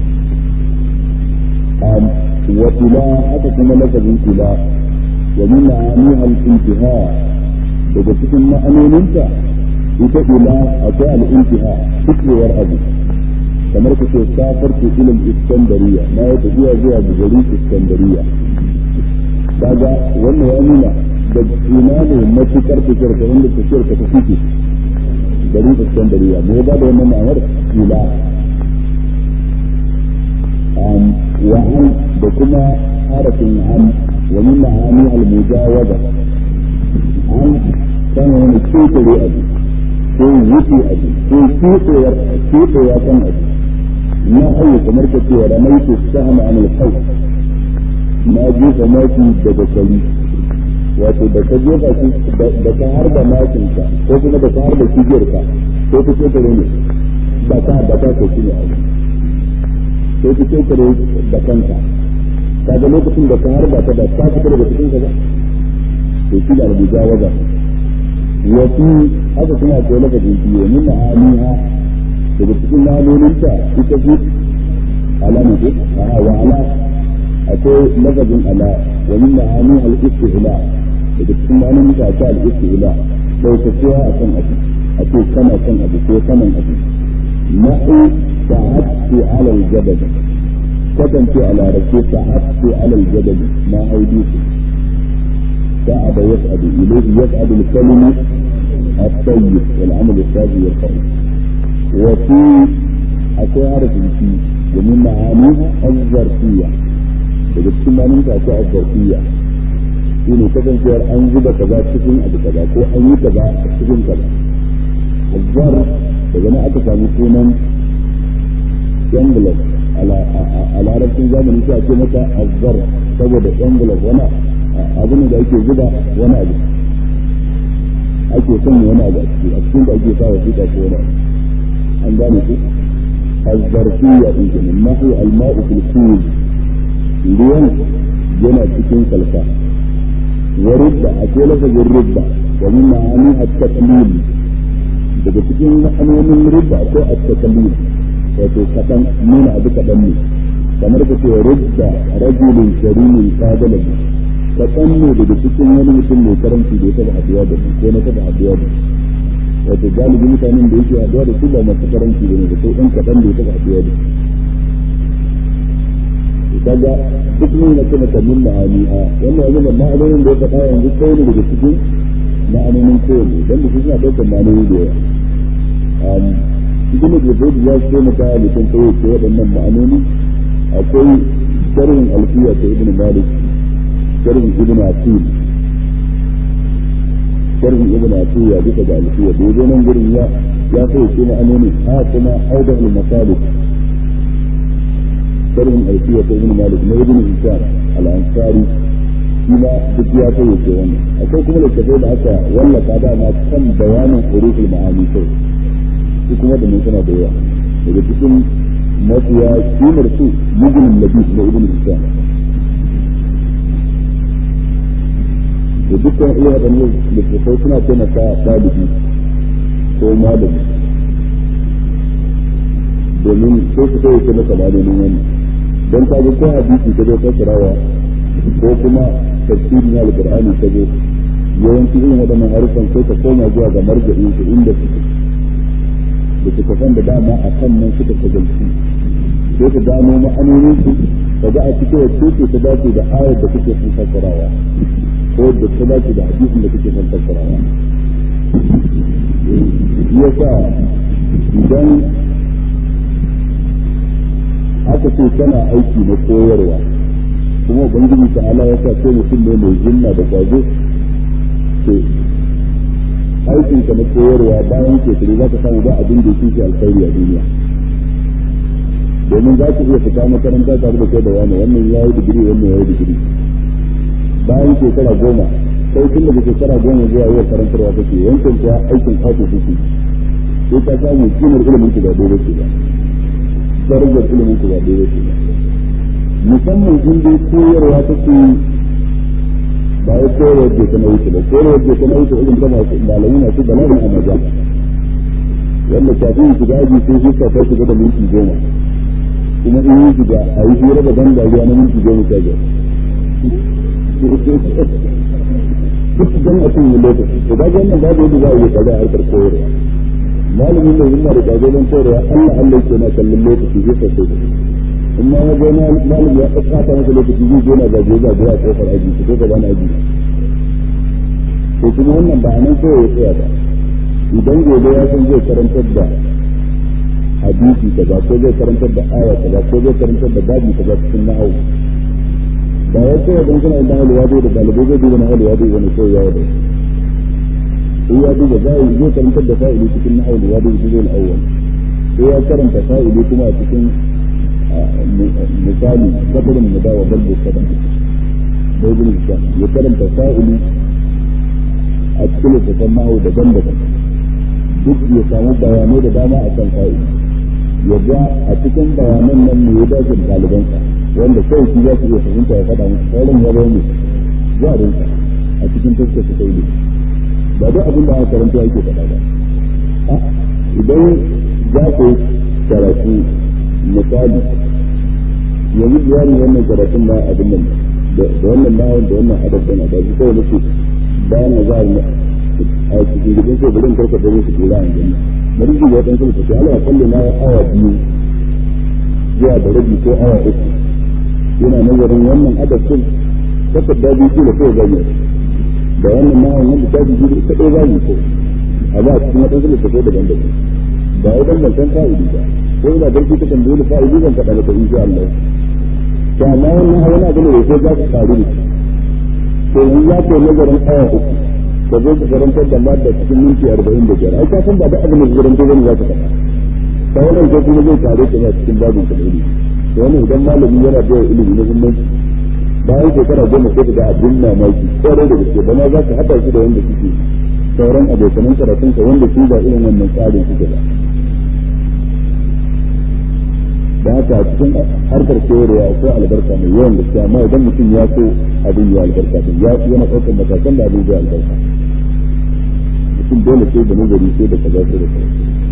um wa ila aka kuma lafazin ila wa min ma'aniha al-intiha daga cikin ma'anoninta ita ila akwai al-intiha fitrewar abu kamar ka ce safarki ilal iskandariya na ya tafiya zuwa ga garin iskandariya kaga wannan ya nuna da ina ne matukar tafiyar ka wanda tafiyar ka ta fice garin iskandariya me ba da wannan ma'anar ila wa an da kuma harafin an wa min ma'ani al-mujawaza an kana wani ketare abu ko wuce abu ko ketewar ketewa kan abu na hayo kamar ka ce ramaitu sahama an al-khawf na jefa maki daga kari wato da ka jefa shi da ka harba makin ka ko kuma da ka harba kigiyar ka ko ka ce kare ne ba ka da ka ko shine abu ko ka ce kare da kanka kaga lokacin da ka harba ta da ka fita daga cikin ka ba to shi da rubuta waza wasu haka kuma akwai lafazin biyu min ma'aniha daga cikin ma'anoninta ita ce alama ce a wa ala akwai lafazin ala wa min ma'ani al-istihla daga cikin ma'anonin ta akwai al-istihla daukacewa a kan abu a ce kana kan abu ko saman abu nahu sa'atu ala al-jabal kasance a larabce sa'atu ala al-jabal ma haidi su sa'ada yas'adu ilayhi yas'adu al-kalimu الطيب والعمل الصالح يرفعه وفي أكو عارف في ومن معانيها الظرفية daga cikin manin ta ce azarfiya shi ne kasancewar an zuba kaza cikin abu kaza ko an yi kaza a cikin kaza azzar daga nan aka samu sunan envelope a larabcin zamani sai a ce masa azzar saboda envelope wani abu ne da ake zuba wani abu ake sanya wani abu a ciki a cikin da ake sa wasiƙa ko wani an gane ku azzarfiya din kenan nahu al-ma'u fil kul ruwan yana cikin salfa wa rubba akwai lafazin rubba wa min ma'ani at-taqlil daga cikin ma'anonin rubba akwai at-taqlil wato kadan nuna abu kadan ne kamar ka ce rubba rajulin karimin qadala kadan ne daga cikin wani mutum mai karanci da ya taba haduwa da ko na taba haduwa da wato galibi mutanen da yake haduwa da su ba masu karanci ne da sai ɗan kadan da ya taba haduwa da kaga duk ne na kuma kamin ma'ani a wannan yanzu ma'anonin da ya faɗa yanzu kai ne daga cikin ma'anonin kowane don da su suna ɗaukar ma'anoni da yawa ibn Jabir ya ce maka mutum kai ce waɗannan ma'anoni akwai sharhin alfiya ta ibn Malik sharhin ibn Atil sharhin ibn Atil ya duka da alfiya da yazo nan gurin ya ya kai ce ma'anoni ha kuma audahul masalih sharhin alfiya ta ibn Malik na ibn Hisham al-Ansari shi ma duk ya kai ce wannan akwai kuma littafai da aka wallafa da ma kan bayanin huruful ma'ani kai su kuma da mun suna da yawa daga cikin mafiya kimar su mujinin labis na ibn Hisham da dukkan iya waɗannan littattafai suna taimaka ɗalibi ko malami domin sai su kai kuma kamalolin wani don ka ko hadisi ka zo fassarawa ko kuma tafsiri na alqur'ani ka zo yawanci irin waɗannan harufan sai ka koma zuwa ga marja'in su inda suke da suka san da dama a kan nan suka shagalci sai ka gano ma'anonin su ka ga a cikin wacce ce ta dace da ayar da kuke son fassarawa ko da ta dace da hadisin da kuke son fassarawa yasa idan aka ce kana aiki na koyarwa kuma ubangiji ta ala ya sa ko mutum ne mai jinna da kwazo to aikin ka na koyarwa bayan shekaru za ka samu ba abin da yake alkhairi a duniya domin za ku iya fita makaranta tare da kai da wani wannan ya yi digiri wannan ya yi digiri bayan shekara goma sai tun daga shekara goma zuwa yau karantarwa kake wancan kuwa aikin kwato kake sai ka samu kimar ilimin ku ba daidai ce ba darajar ilimin ku ba daidai ce ba musamman in dai koyarwa kake ba ya koyarwa da ta nauyi ba koyarwa da ta nauyi irin ta masu malamai masu bala'in a maza wanda kafin su ga aji sai suka ta shiga da minti goma kuma in yi shiga a yi hira da ban dariya na minti goma sha biyar duk dan a cikin lokaci to ga wannan babu yadda za a yi kaza a harkar koyarwa malamin da yana da kazalan koyarwa Allah Allah yake na kallon lokaci zai sosai da in ma ya gona malam ya tsaka masa lokaci zai gona zagaye zagaye a kofar aji ko ko gaba na aji to kuma wannan ba nan sai ya tsaya ba idan gobe ya san zai karantar da hadisi kaza ko zai karantar da aya kaza ko zai karantar da babu kaza cikin na'au ba ya ce idan kuna yin na'au wado da dalibai zai duba na'au wado wani sai ya wado sai ya duba zai zai karantar da fa'ili cikin na'au wado da zai al'awwal sai ya karanta fa'ili kuma a cikin misali kabarin mu dawa ballo kada da ibn Hisham ya karanta fa'ili a cikin littafin nahu daban-daban duk ya samu bayanai da dama a kan fa'ili ya ga a cikin bayanan nan ne ya dace da ɗalibansa wanda kawai shi za su iya fahimta ya faɗa musu sauran ya bai ne jarinsa a cikin taskar su kai ba duk abin da aka karanta yake faɗa ba idan za ku karatu misali yanzu biyani wannan karatun na abin nan da wannan bayan da wannan adab da na ba shi kawai nake bayan na za a cikin gidan sai bari in karka da su kira an gani bari ji wadan sun tafi Allah kalli na awa biyu zuwa da rabi ko awa uku yana nazarin wannan adab din kaka da biyu da kai gani da wannan ma wannan da ta biyu ka dai gani ko a ba cikin wadan sun tafi daban-daban ba wai dan ban san fa'idi ba ko ina barci ta tambaye ni fa'idi zan faɗa maka insha Allah to amma wannan wani abu ne da sai za ka karu ne to in za ka nazarin awa uku ka zo ka karantar da madda cikin minti arba'in da biyar ai ka san ba da abin da ka karantar wani za ka faɗa ta wannan ko kuma zai tare ka cikin babin ka ilimi to wannan idan malami yana da ilimi na muhimmanci bayan shekara goma sai ka ga abin mamaki kwarai da gaske bana za ka haɗa shi da wanda suke sauran abokanan karatun ka wanda su ba irin wannan tsarin suke ba da haka a cikin harkar koyarwa akwai albarka mai yawan gaske amma idan mutum ya so abin ya albarka din ya yana ɗaukar matakan da abin zai albarka mutum dole sai da nazari sai da kaza sai da kaza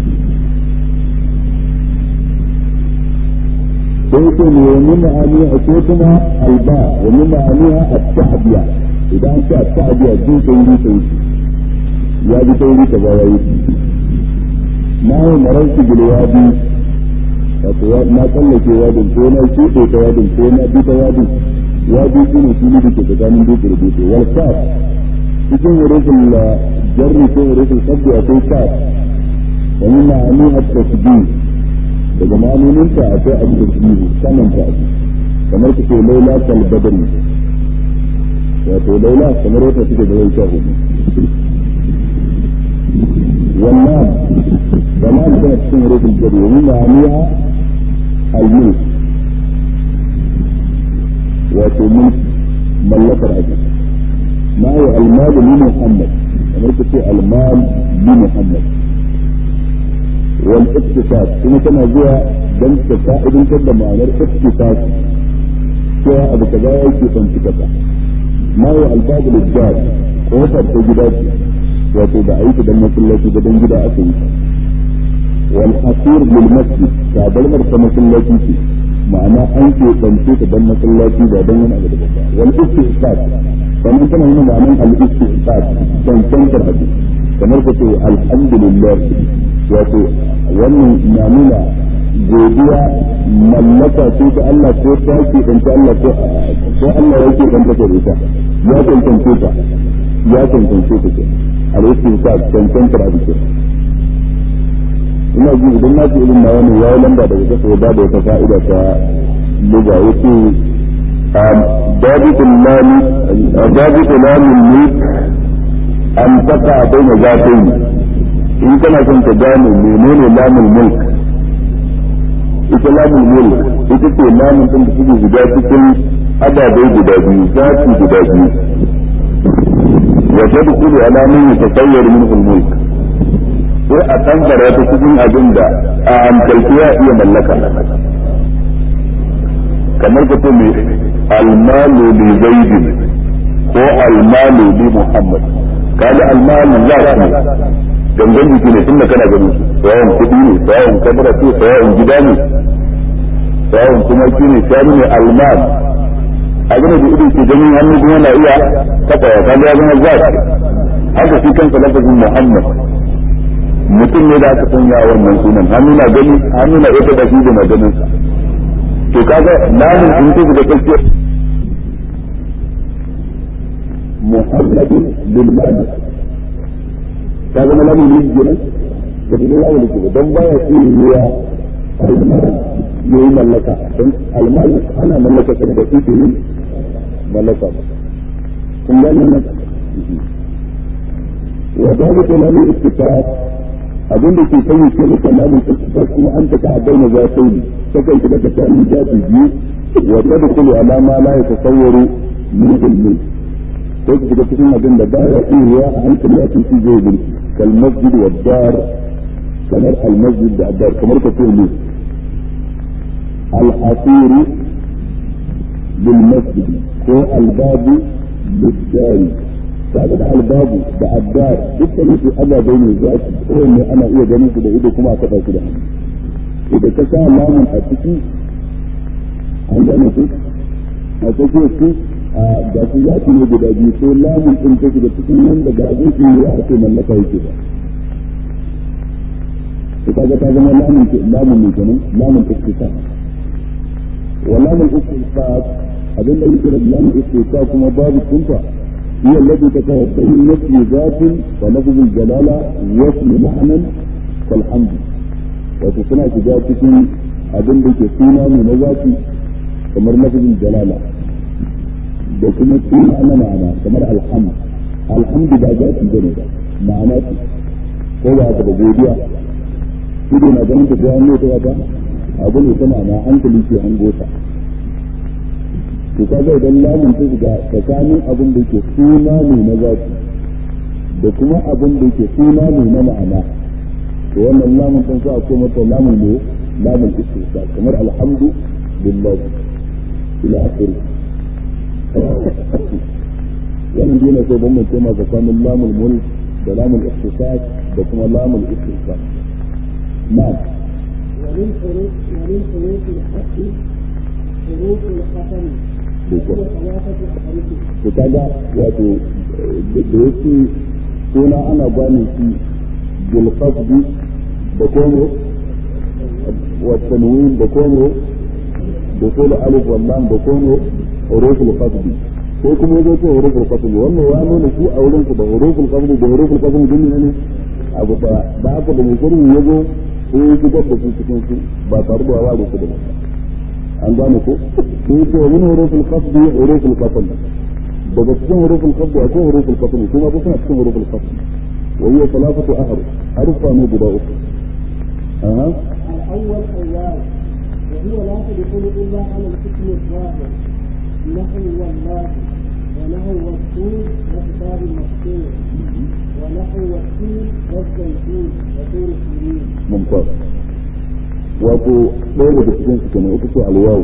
sai ce ne wa min ma'aniha ko kuma alba wa min ma'aniha at-ta'diya idan an ce at-ta'diya jin sauri sauri ya bi sauri kaza ya yi ma wa mararki bil wadi wato na tsallake wadin ko na keɓe ta wadin ko na bi ta wadin wadi shi ne fili da ke tsakanin dutse da dutse wal kaf cikin wurin jarri ko wurin sabbi akwai kaf wa min ma'ani at-tasbih daga ma'anonin ta akwai at-tasbih saman ta abu kamar kace laila kal badri wato laila kamar wata take da rai sha hudu wannan wannan tana cikin wurin jarri wa min ma'aniha الملك وتملك ملك الأجل ما هو المال لمحمد أنا في المال لمحمد والاقتصاد ثم كما جاء دم تسائد كذا معنى الاقتصاد سواء أبو كذا يأتي فانتكتا ما هو الباب للجار وفر تجدات وتبعيت دم كلتي بدن جدا أكيد والحصير للمسجد كابل مرسى مسلاتي فيه معنى أنت تنسيك دم مسلاتي بعدين من أبدا بدا والاستحقاق فمن كان هنا معنى الاستحقاق تنسيك الحديث kamar ka ce alhamdulillah wato wannan na nuna godiya mallaka ce ta Allah ko ta ke ɗanta Allah ko Allah ya ke ɗanta ta ita ya cancance ta ya cancance ta ke al-istinsa cancantar abu ke ina ji idan na ce irin na wani ya lamba daga kasa ya bada wata fa'ida ta liga ya ce ضابط المال ضابط مال الملك an taka baina zatayn in kana son ka gane menene lamul mulk ita lamul mulk ita ce lamun din da suke guda cikin ababai guda biyu zati guda biyu wa tadkhulu ala man yatasayyar minhu al-mulk sai a tambara ta cikin abin da a hankalci ya iya mallaka kamar ka ce mai almalu li zaidin ko almalu li muhammad kaga almalu za ka ne gangan jiki ne tunda kana ganin su sayawan kuɗi ne sayawan kadara ce sayawan gida ne sayawan kuma shi ne shanu ne almal abin da ido ke ganin hannu kuma na iya taɓa ya kaga ya zama za haka shi kansa lafazin muhammad mutum ne da aka sanya wannan sunan hannu na gani hannu na iya taɓa shi da maganin sa to kaga lamun in ta da kake muhammadin bil ma'ana ka zama lamun ne kenan da kuma lamun ne dan baya shi ne ya yayi mallaka dan almal ana mallaka ta da shi ne mallaka kun ga nan wa dalika lamun ittifaq abin da ke sanya ke da kalamin ittifaq kuma an ta ka bayyana za ta yi takan shiga ta kan jafi biyu wa tadkhulu ala ma la yatasawwaru min ilmi ko ki shiga cikin abin da baya iya a hankali a cikin zai bin kal masjid wa dar kamar al masjid da dar kamar ka ce ne al hasir bil masjid ko al babu bil dari kaga da albabu da addar dukkan su ababai ne za su kowanne ana iya ganin su da ido kuma a kafa su da hannu idan ka sa lamun a ciki an gane su a cikin su a ga su za su ne guda biyu sai lamun din ta shiga cikin nan daga abin su ne a ce mallaka yake ba to kaga ta zama lamun ke lamun ne kenan lamun istifa wa lamun istifa abin da yake da lamun istifa kuma babu kunta هي التي تتوفى نفي ذات ولفظ الجلالة واسم معنى كالحمد وتصنع ذاتك abin da ke suna ne na zafi kamar lafazin jalala da kuma suna na ma'ana kamar alhamdu alhamdu ba zafi bane ba ma'ana ce ko ba haka da godiya shi ne na ganin tafiya ne ta wata abu ne ta ma'ana hankali ke an gota to kaga idan lamun ta shiga tsakanin abin da ke suna ne na zafi da kuma abin da ke suna ne na ma'ana to wannan lamun ta sa ko mata lamun ne lamun istisna kamar alhamdu lillah ila akhiri wannan dai ne sai ban mun tema tsakanin lamul mulk da lamul istisas da kuma lamul istisna na'am ومن حروف ومن حروف الحق حروف القسم وهي ثلاثة أحرف to kaga wato da yake suna ana gane shi bil qasdi da komo wa tanwin da komo da kula alif wal lam da komo huruful qasdi ko kuma yazo ko huruful qasdi wannan ya nuna shi a wurin su da huruful qasdi da huruful qasdi din ne abu da da aka da musulmi yazo ko ya shigar da su cikin su ba tare da wa da su da an gane ko ko to min huruful qasdi huruful qasdi daga cikin hurufin qabdu akwai hurufin qasmi kuma duk suna cikin hurufin qasmi wa hiya thalathatu ahruf harufa ne guda uku aha الأول الواو وهي لا تدخل إلا على الاسم الظاهر نحو والله ونحو والطور وكتاب المسطور ونحو والتين والزيتون وطور سنين mumtaz wato ɗaya daga cikin su kenan ita ce alwawu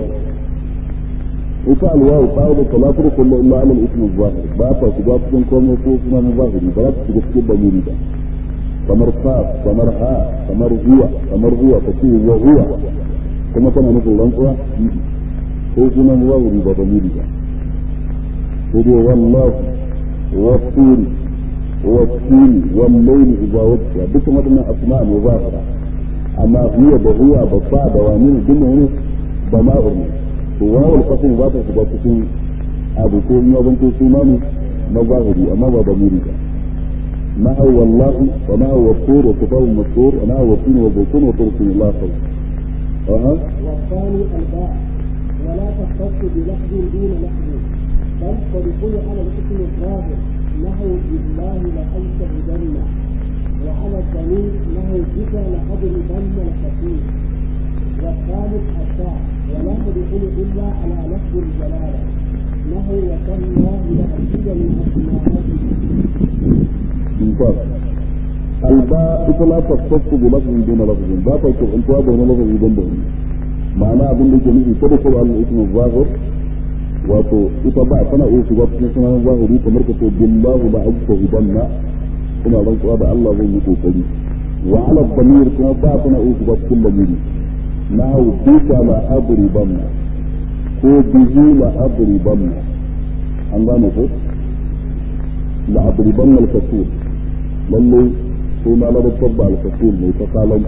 ita alwawu ta da talafur kullu illa ala al-ism az-zahir ba ta shiga cikin komai ko kuma na zahiri ba za ta shiga cikin damiri ba kamar fa kamar ha kamar huwa kamar huwa ta ce wa huwa kuma tana nufin rantsuwa ko kuma na zahiri ba damiri ba sai dai wallahu wa turi wa turi wal layli idha wajja dukkan wadannan asma' muzahira amma huwa da huwa da fa da wani ne duk ne ba ma'ur ne to wawul qasim ba ta shiga cikin abu ko in yaban to suna ne na zahiri amma ba da muri ba ma'a wallahu wa ma'a wasur wa kitabun masur wa ma'a wasin wa bukun wa turkin Allah sau aha والثاني الباء ولا تختص بلفظ دون لفظ بل تدخل على الاسم الظاهر نهوا بالله لأنشهدن وعلى الضمير نهوا بك لأضربن الخفيف والثالث الشاء ولا تدخل إلا على لفظ الجلالة نهوا وتالله لأكيد من أسمائه ممتاز الباء ita la tasaffu bi lafzin duna lafzin ba ta kuntuwa da wani lafazi dan da wani ma'ana abin da ke nufi kada ko al ismu zahir wato ita ba tana iya shiga cikin sunan zahiri kamar ka ce billahu la ajtahidanna kuma rantsuwa da Allah zai yi kokari wa ala damir kuma ba tana iya shiga cikin lamiri na bika la adribanna ko bihi la adribanna an gane ko la adribanna al-kasul lalle sai na ladabtar da al-kasul mai ta kalan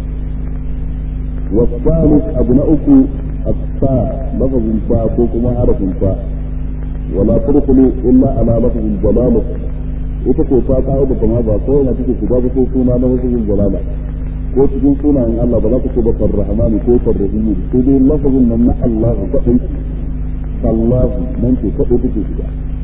والثالث أبناؤك التاء لفظ فاء كوكما حرف فاء ولا تدخلوا إلا على لفظ الجلالة ita ko ta kawo da kuma ba ko na take shiga ba ko suna na wasu jalala ko cikin sunayen Allah ba za ka ce ba farrahmani ko farrahimi ko dai lafazin nan na Allah kadai sallahu nan ce kadai take shiga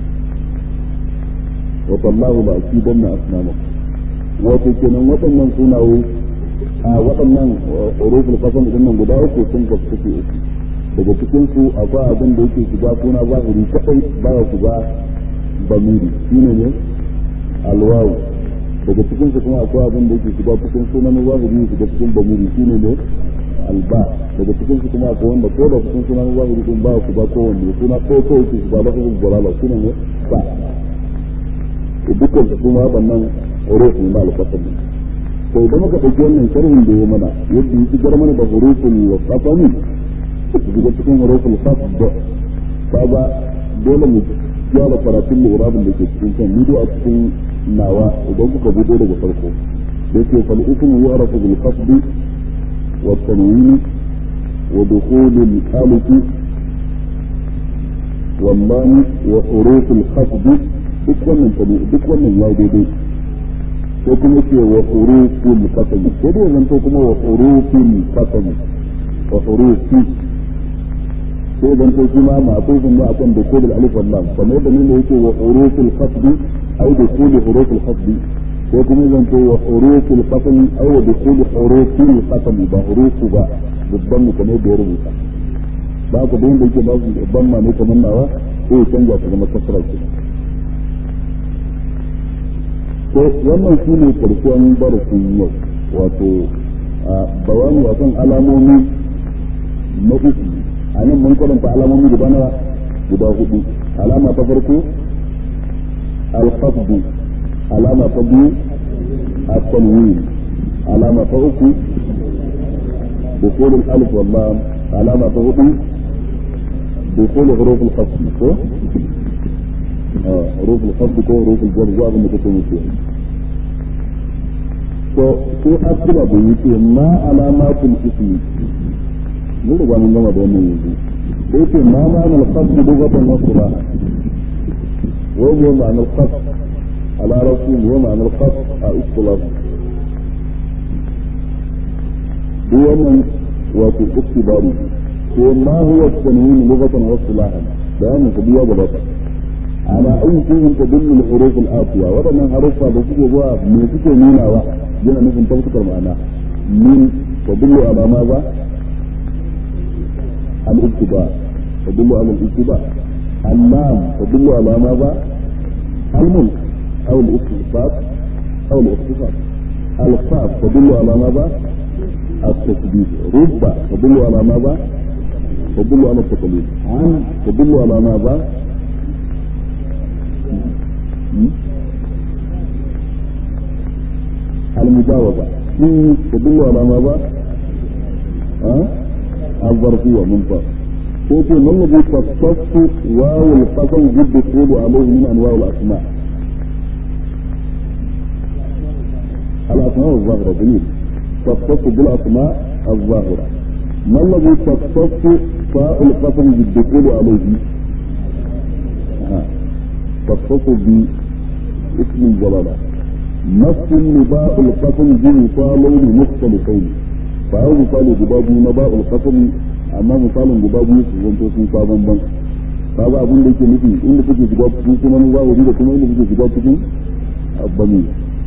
wa sallahu la akidanna asnamakum wato kenan waɗannan sunaye a waɗannan uruful qasam din nan guda uku sun ga suke uku daga cikin su akwai abin da yake shiga suna zahiri kadai baya shiga bamiri shine ne alwawu daga cikin su kuma akwai abin da yake shiga cikin sunan zahiri shiga cikin bamiri shine ne alba daga cikin su kuma akwai wanda ko da cikin sunan zahiri din ba su ba kowanne suna ko ko yake shiga lafazin jalala shine ne ba dukkan su kuma waɗannan uruf ne na alƙasam to idan muka ɗauki wannan sharhin da ya mana yadda ya shigar mana da hurufin qasami su shiga cikin hurufin qasd kaga dole mu gyara karatun lurabin da ke cikin kan ni a cikin nawa idan kuka buɗe daga farko da yake fal ismu yu'rafu bil qasd wa tanwin wa dukhul al alif wallahi wa huruf al qasd duk wannan duk wannan ya daidai ko kuma ce wa hurufin qasam ko da zan to kuma wa hurufin qasam wa hurufi sai zan to kuma ma'tufun ne akan da kodul alif wal lam kamar da ne yake wa hurufil qasd ay da kodul hurufil qasd ko kuma zan to wa hurufil qasam ay wa dukhul hurufil qasam ba hurufu ba dubban mu kamar da ya rubuta ba ka da yake ba su dubban ma ne kamar nawa sai canja ta zama kasra kenan to wannan shi ne karshen darasin yau wato bayani akan alamomi na uku a nan mun karanta alamomi guda na guda hudu alama ta farko alfasdu alama ta biyu التنوين علامة أخرى دخول الألف واللام علامة أخرى دخول حروف الخفض حروف الخفض كو حروف الجر جاء من كتب فيها to sai asira da yake ma alamatul ismi mun riga mun gama da wannan yanzu da yake ma ma'anar qasd lugatan wa qira'a wa huwa ma'anar qasd ala rasul wa ma'anar qasd a istilah duk wannan wato iktibari ko ma huwa tanwin lugatan wa istilahan bayanin ka biya gaba على أي شيء تدل الحروف الآتية وطبعا حروفها بسيطة جوا من سيطة نيناوا جنا نفهم تذكر معنا من تدل على ماذا؟ الاتباع تدل على الاتباع اللام تدل على ماذا؟ الملك أو الاختصاص أو الاختصاص القاف تدل على ماذا؟ التثبيت رب تدل على ماذا؟ تدل على التقليد عن تدل على ماذا؟ المجاوبة في تدل على ماذا؟ ها؟ الظرفية ممتاز قلت ما الذي تختص واو القسم بالدخول عليه من انواع الاسماء الاسماء الظاهرة جميل تختص بالاسماء الظاهرة ما الذي تختص فاء القسم بالدخول عليه ها. تختص باسم الجلالة نفس نداء القسم بمثالين مختلفين فهو مثال جبابي نداء القسم أما مثال جبابي سيزنتو سنسا بمبن kaga abin da yake nufi inda kuke shiga cikin sunan zahiri da kuma inda kuke shiga cikin abbami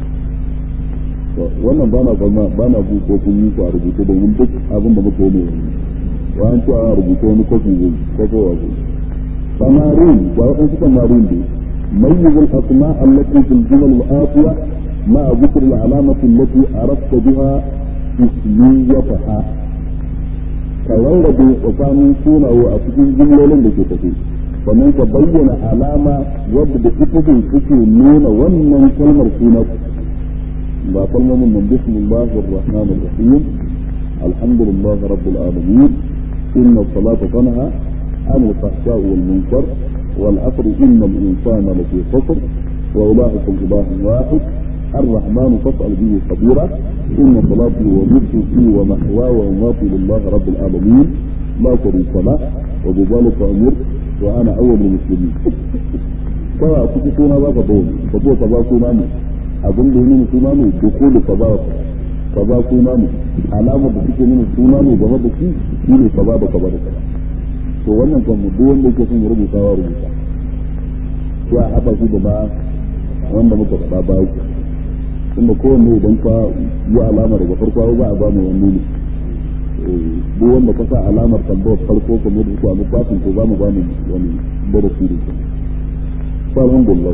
wannan ba na kama ba na bu ko kun yi su a rubuce da yin duk abin da muka yi ne wa an ce a rubuce wani kofi zai kofo wa zai samarin ga waɗansu samarin dai ميز الأسماء التي في الجمل الآتية مع ذكر العلامة التي أردت بها اسميتها كورد وكان سونا وأسكن جملة لكي تفي ومن تبين علامة ود بكتب كتب نون ومن كلمة سونا لا كلمة من بسم الله الرحمن الرحيم الحمد لله رب العالمين إن الصلاة تنهى عن الفحشاء والمنكر والعصر إن الإنسان لفي خسر وأولئكم إله واحد الرحمن فاسأل به خبيرا إن صلاتي ونفسي ومحواي ومماتي لله رب العالمين لا شريك له وبذلك أمرت وأنا أول المسلمين kawai a cikin suna za ka dole ka zo ka ba suna ne abin da nuna suna ne dukulu ka ba ka ba suna ne alamar da suke nuna suna ne game da shi shi ne ka ba da ka ba da ka ba to wannan kan mu duk wanda yake son rubuta wa rubuta sai a haɗa shi da ba wanda muka faɗa ba ku tunda kowanne idan ka yi alama daga farko ba a ba mu wani ne duk wanda ka sa alamar tambayar farko kamar da kuwa littafin ko za mu ba mu wani darasi da shi fa alhamdulillah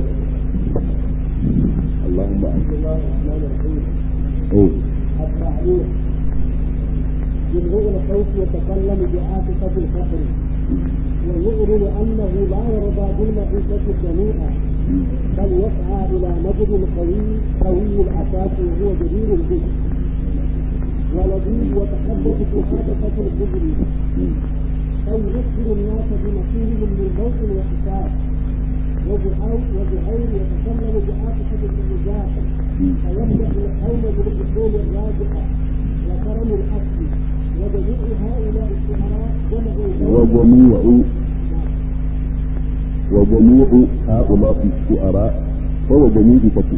اللهم بسم الله الرحمن الرحيم ايه التعليق جمهور الصوت يتكلم بعاطفة الفقر ويعلن أنه لا يرضى بالمعيشة الجميعة بل يسعى إلى نبض قوي قوي الأساس وهو جدير به ولذيذ وتحدث في حركة الكبر أو يذكر الناس بنصيبهم من ذوق وحساب وزهير وزهير يتكلم بعاطفة الرجال فيمدح القوم بالأصول الراجحة وكرم الأصل وجميع هؤلاء الشعراء جمعوا وجميع وجميع هؤلاء الشعراء فهو جميع فتوى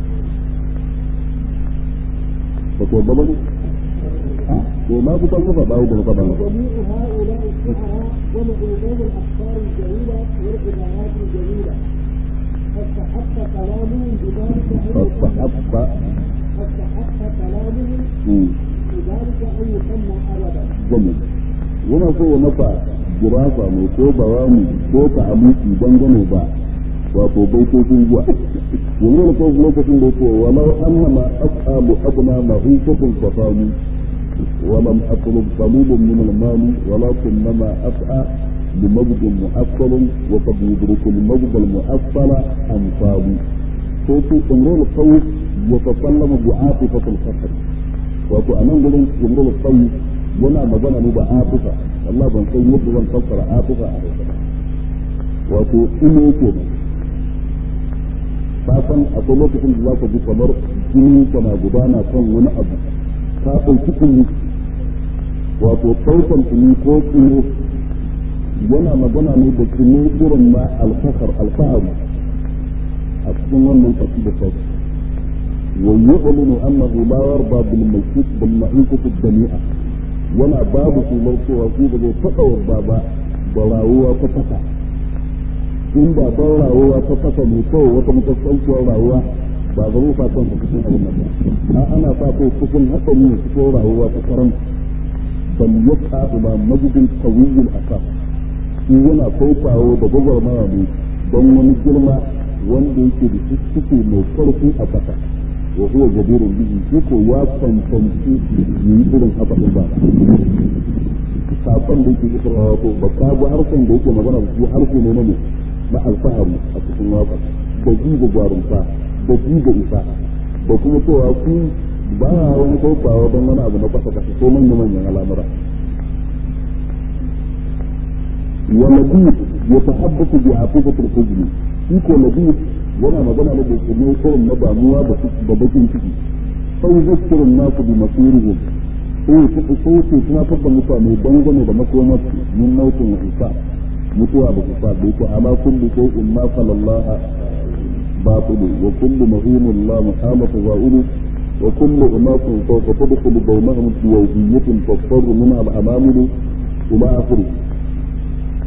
فتوى الضبط وما كنت أصفى بعض طبعا وجميع هؤلاء الشعراء جمعوا بين الأفكار الجميلة والعبارات الجميلة فاستحق كلامهم بذلك أن فاستحق فاستحق كلامهم مم. بذلك أن يسمى أبدا jami yana so ya masa girafa mai ko bayani ko ta'amuki dangane da wato baitocin zuwa yanzu da kawai lokacin da yake walau annama as'alu abna ma'ishatun fasani ولم أطلب طلوبا من المال ولكنما أسعى بمجد مؤصل وقد يدرك المجد المؤصل أمثال صوت امرؤ القوي يتكلم بعاطفة الفخر wato a nan gurin jumhurul qawi yana magana ne da atifa Allah ban san yadda zan fassara atifa a hausa ba wato ilo ke ba san akwai lokacin da zaka ji kamar jini kana gudana kan wani abu ka ɗauki kunu wato ɗaukan kunu ko kunu yana magana ne da kunu irin na alfahar alfahari a cikin wannan kasu da sauki ويعلن انه لا يرضى بالميتة بالمعيشة الدنيئة ولا باب في مرسوة في بجو تقوى بابا براوة فتفا إن دا براوة فتفا ميتو وتمتصلت وراوة ba zama fatan ka cikin abin nan ba a ana fata cikin haka ne cikin rayuwa ta karan bal yaka ila majidin qawiyyul asaf shi yana kaukawo da gwagwarmaya ne don wani girma wanda yake da ciki mai karfi a kasa وهو جدير به يكو يا تنتمشي يقولون haka din ba sakon da yake isra wato ba ka ga harshen da yake magana shi harshe ne na ne na alfahari a cikin waka da ji da jarumta da ji da isa da kuma cewa ku ba wani kofawa don wani abu na kasa kasa ko manyan manyan al'amura ولبيب يتحدث بعاطفة الحزن يكو لبيب yana magana ne da kuma irin na damuwa da da bakin ciki sai zakkirin nasu bi masirihim sai su sai su tunatar da mutane dangane da makomar min nautin isa mutuwa da isa da yake ala kulli shay'in ma falallaha batilu wa kullu mahimun la muhamata za'ilu wa kullu unasin sawfa tadkhulu bainahum fi yawmiyyatin tasfarru minha al-amamilu ila akhirih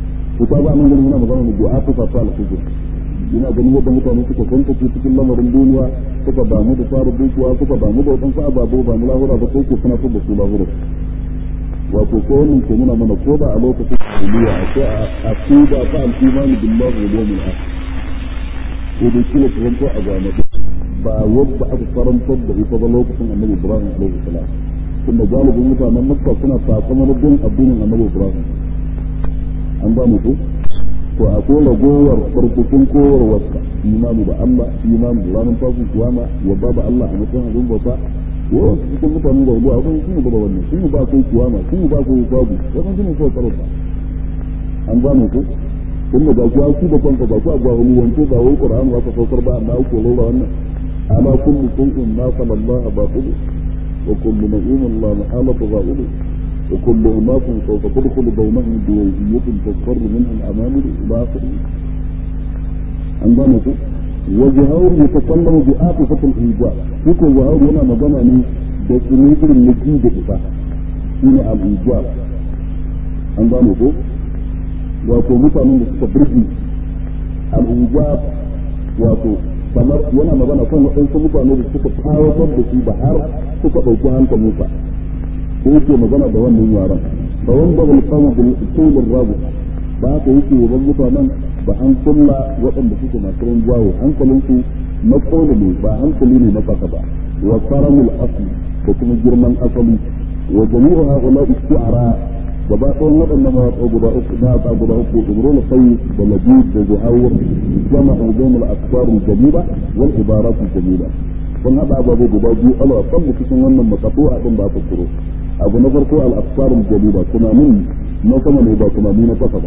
to ta ba nan ganin yana magana da du'a ta fata al-fujr ina ganin yadda mutane suka kanta su cikin lamarin duniya suka damu da fara dukiya suka damu da wadansu ababu ba mu lahura ba sai ku suna da su lahura wato ko wannan ke nuna mana ko da a lokacin duniya akwai a aqida ta al-iman billahi wal yawmil akhir ko da kila ta zanto a gane ba wadda aka karantar da ita ba lokacin annabi ibrahim alaihi salam tunda galibin mutanen makka suna sakamar bin addinin annabi ibrahim an ba mu ko to akwai ragowar farkukun kowarwarsa imani da Allah imani da ranar tashin kiyama yadda da Allah a matsayin abin bauta yawan cikin mutanen da ruwa abin sun gaba wannan sun ba kai kiyama sun ba kai sabu wannan sun so karanta an gane ko tun da gashi su da kanka ba ku a jahili wanke ba wai qur'ani ba ka saukar ba amma ku lura wannan ala kullu shay'in ma qala Allah batil wa kullu na'imin la mahala batil وكل أناس سوف تدخل بينهم بويهية تصفر منها الأمامر إلى آخره عندنا وجهور يتكلم بعاطفة الإيجاب يكون جهور هنا مجانا من دسميتر النجيد إفا هنا الإيجاب عندنا wato mutanen da suka birgi al'ujab wato kamar yana magana kan waɗansu mutane da suka tawatar da shi da har suka ɗauki hankalinsa ko yake magana da wannan yaran fa wanda bil qawm bil tul rabu ba haka yake yaban mutanen ba an kulla waɗanda suke masu rinjaye hankalin su na kola ne ba hankali ne na faka ba wa karamul asli da kuma girman asali wa jami'u haula isti'ara gaba ɗayan waɗannan mawaƙa guda uku na ta guda uku imrul qayyim da labid da zuhawir jama'u bainal asfar al-jamila wal ibarat al-jamila sun haɗa ababe guda biyu ala kan cikin wannan makatu'a din da aka kuro abu na farko al-afsarul jalila tunanin na sama ne ba tunani na kasa ba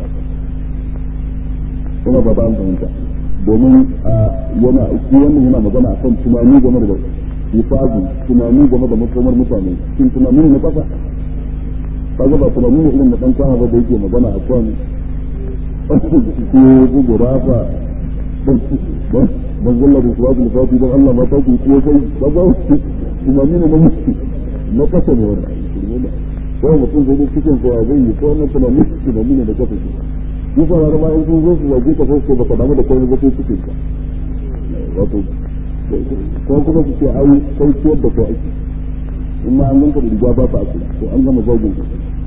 kuma ba ba an fahimta domin yana shi wannan yana magana akan tunani game da hisabi tunani game da makomar mutane shin tunani na kasa kaga ba tunani ne irin na dan kwana ba da yake magana akan ko gugurafa ban zalla da suwa da fati don Allah ma ta ku ko sai ba ba tunani ne na mutu na kasa ne wannan ko mutum zai yi cikin kowa zai yi ko wannan tunani tunani ne da kasa shi yi fara ma in sun zo su zage ka ko ba ka damu da kai ba sai cikin ka wato ko kuma su ce ai kai ciyar da kai ake in ma an ganka da riga ba ka ake to an gama zagin ka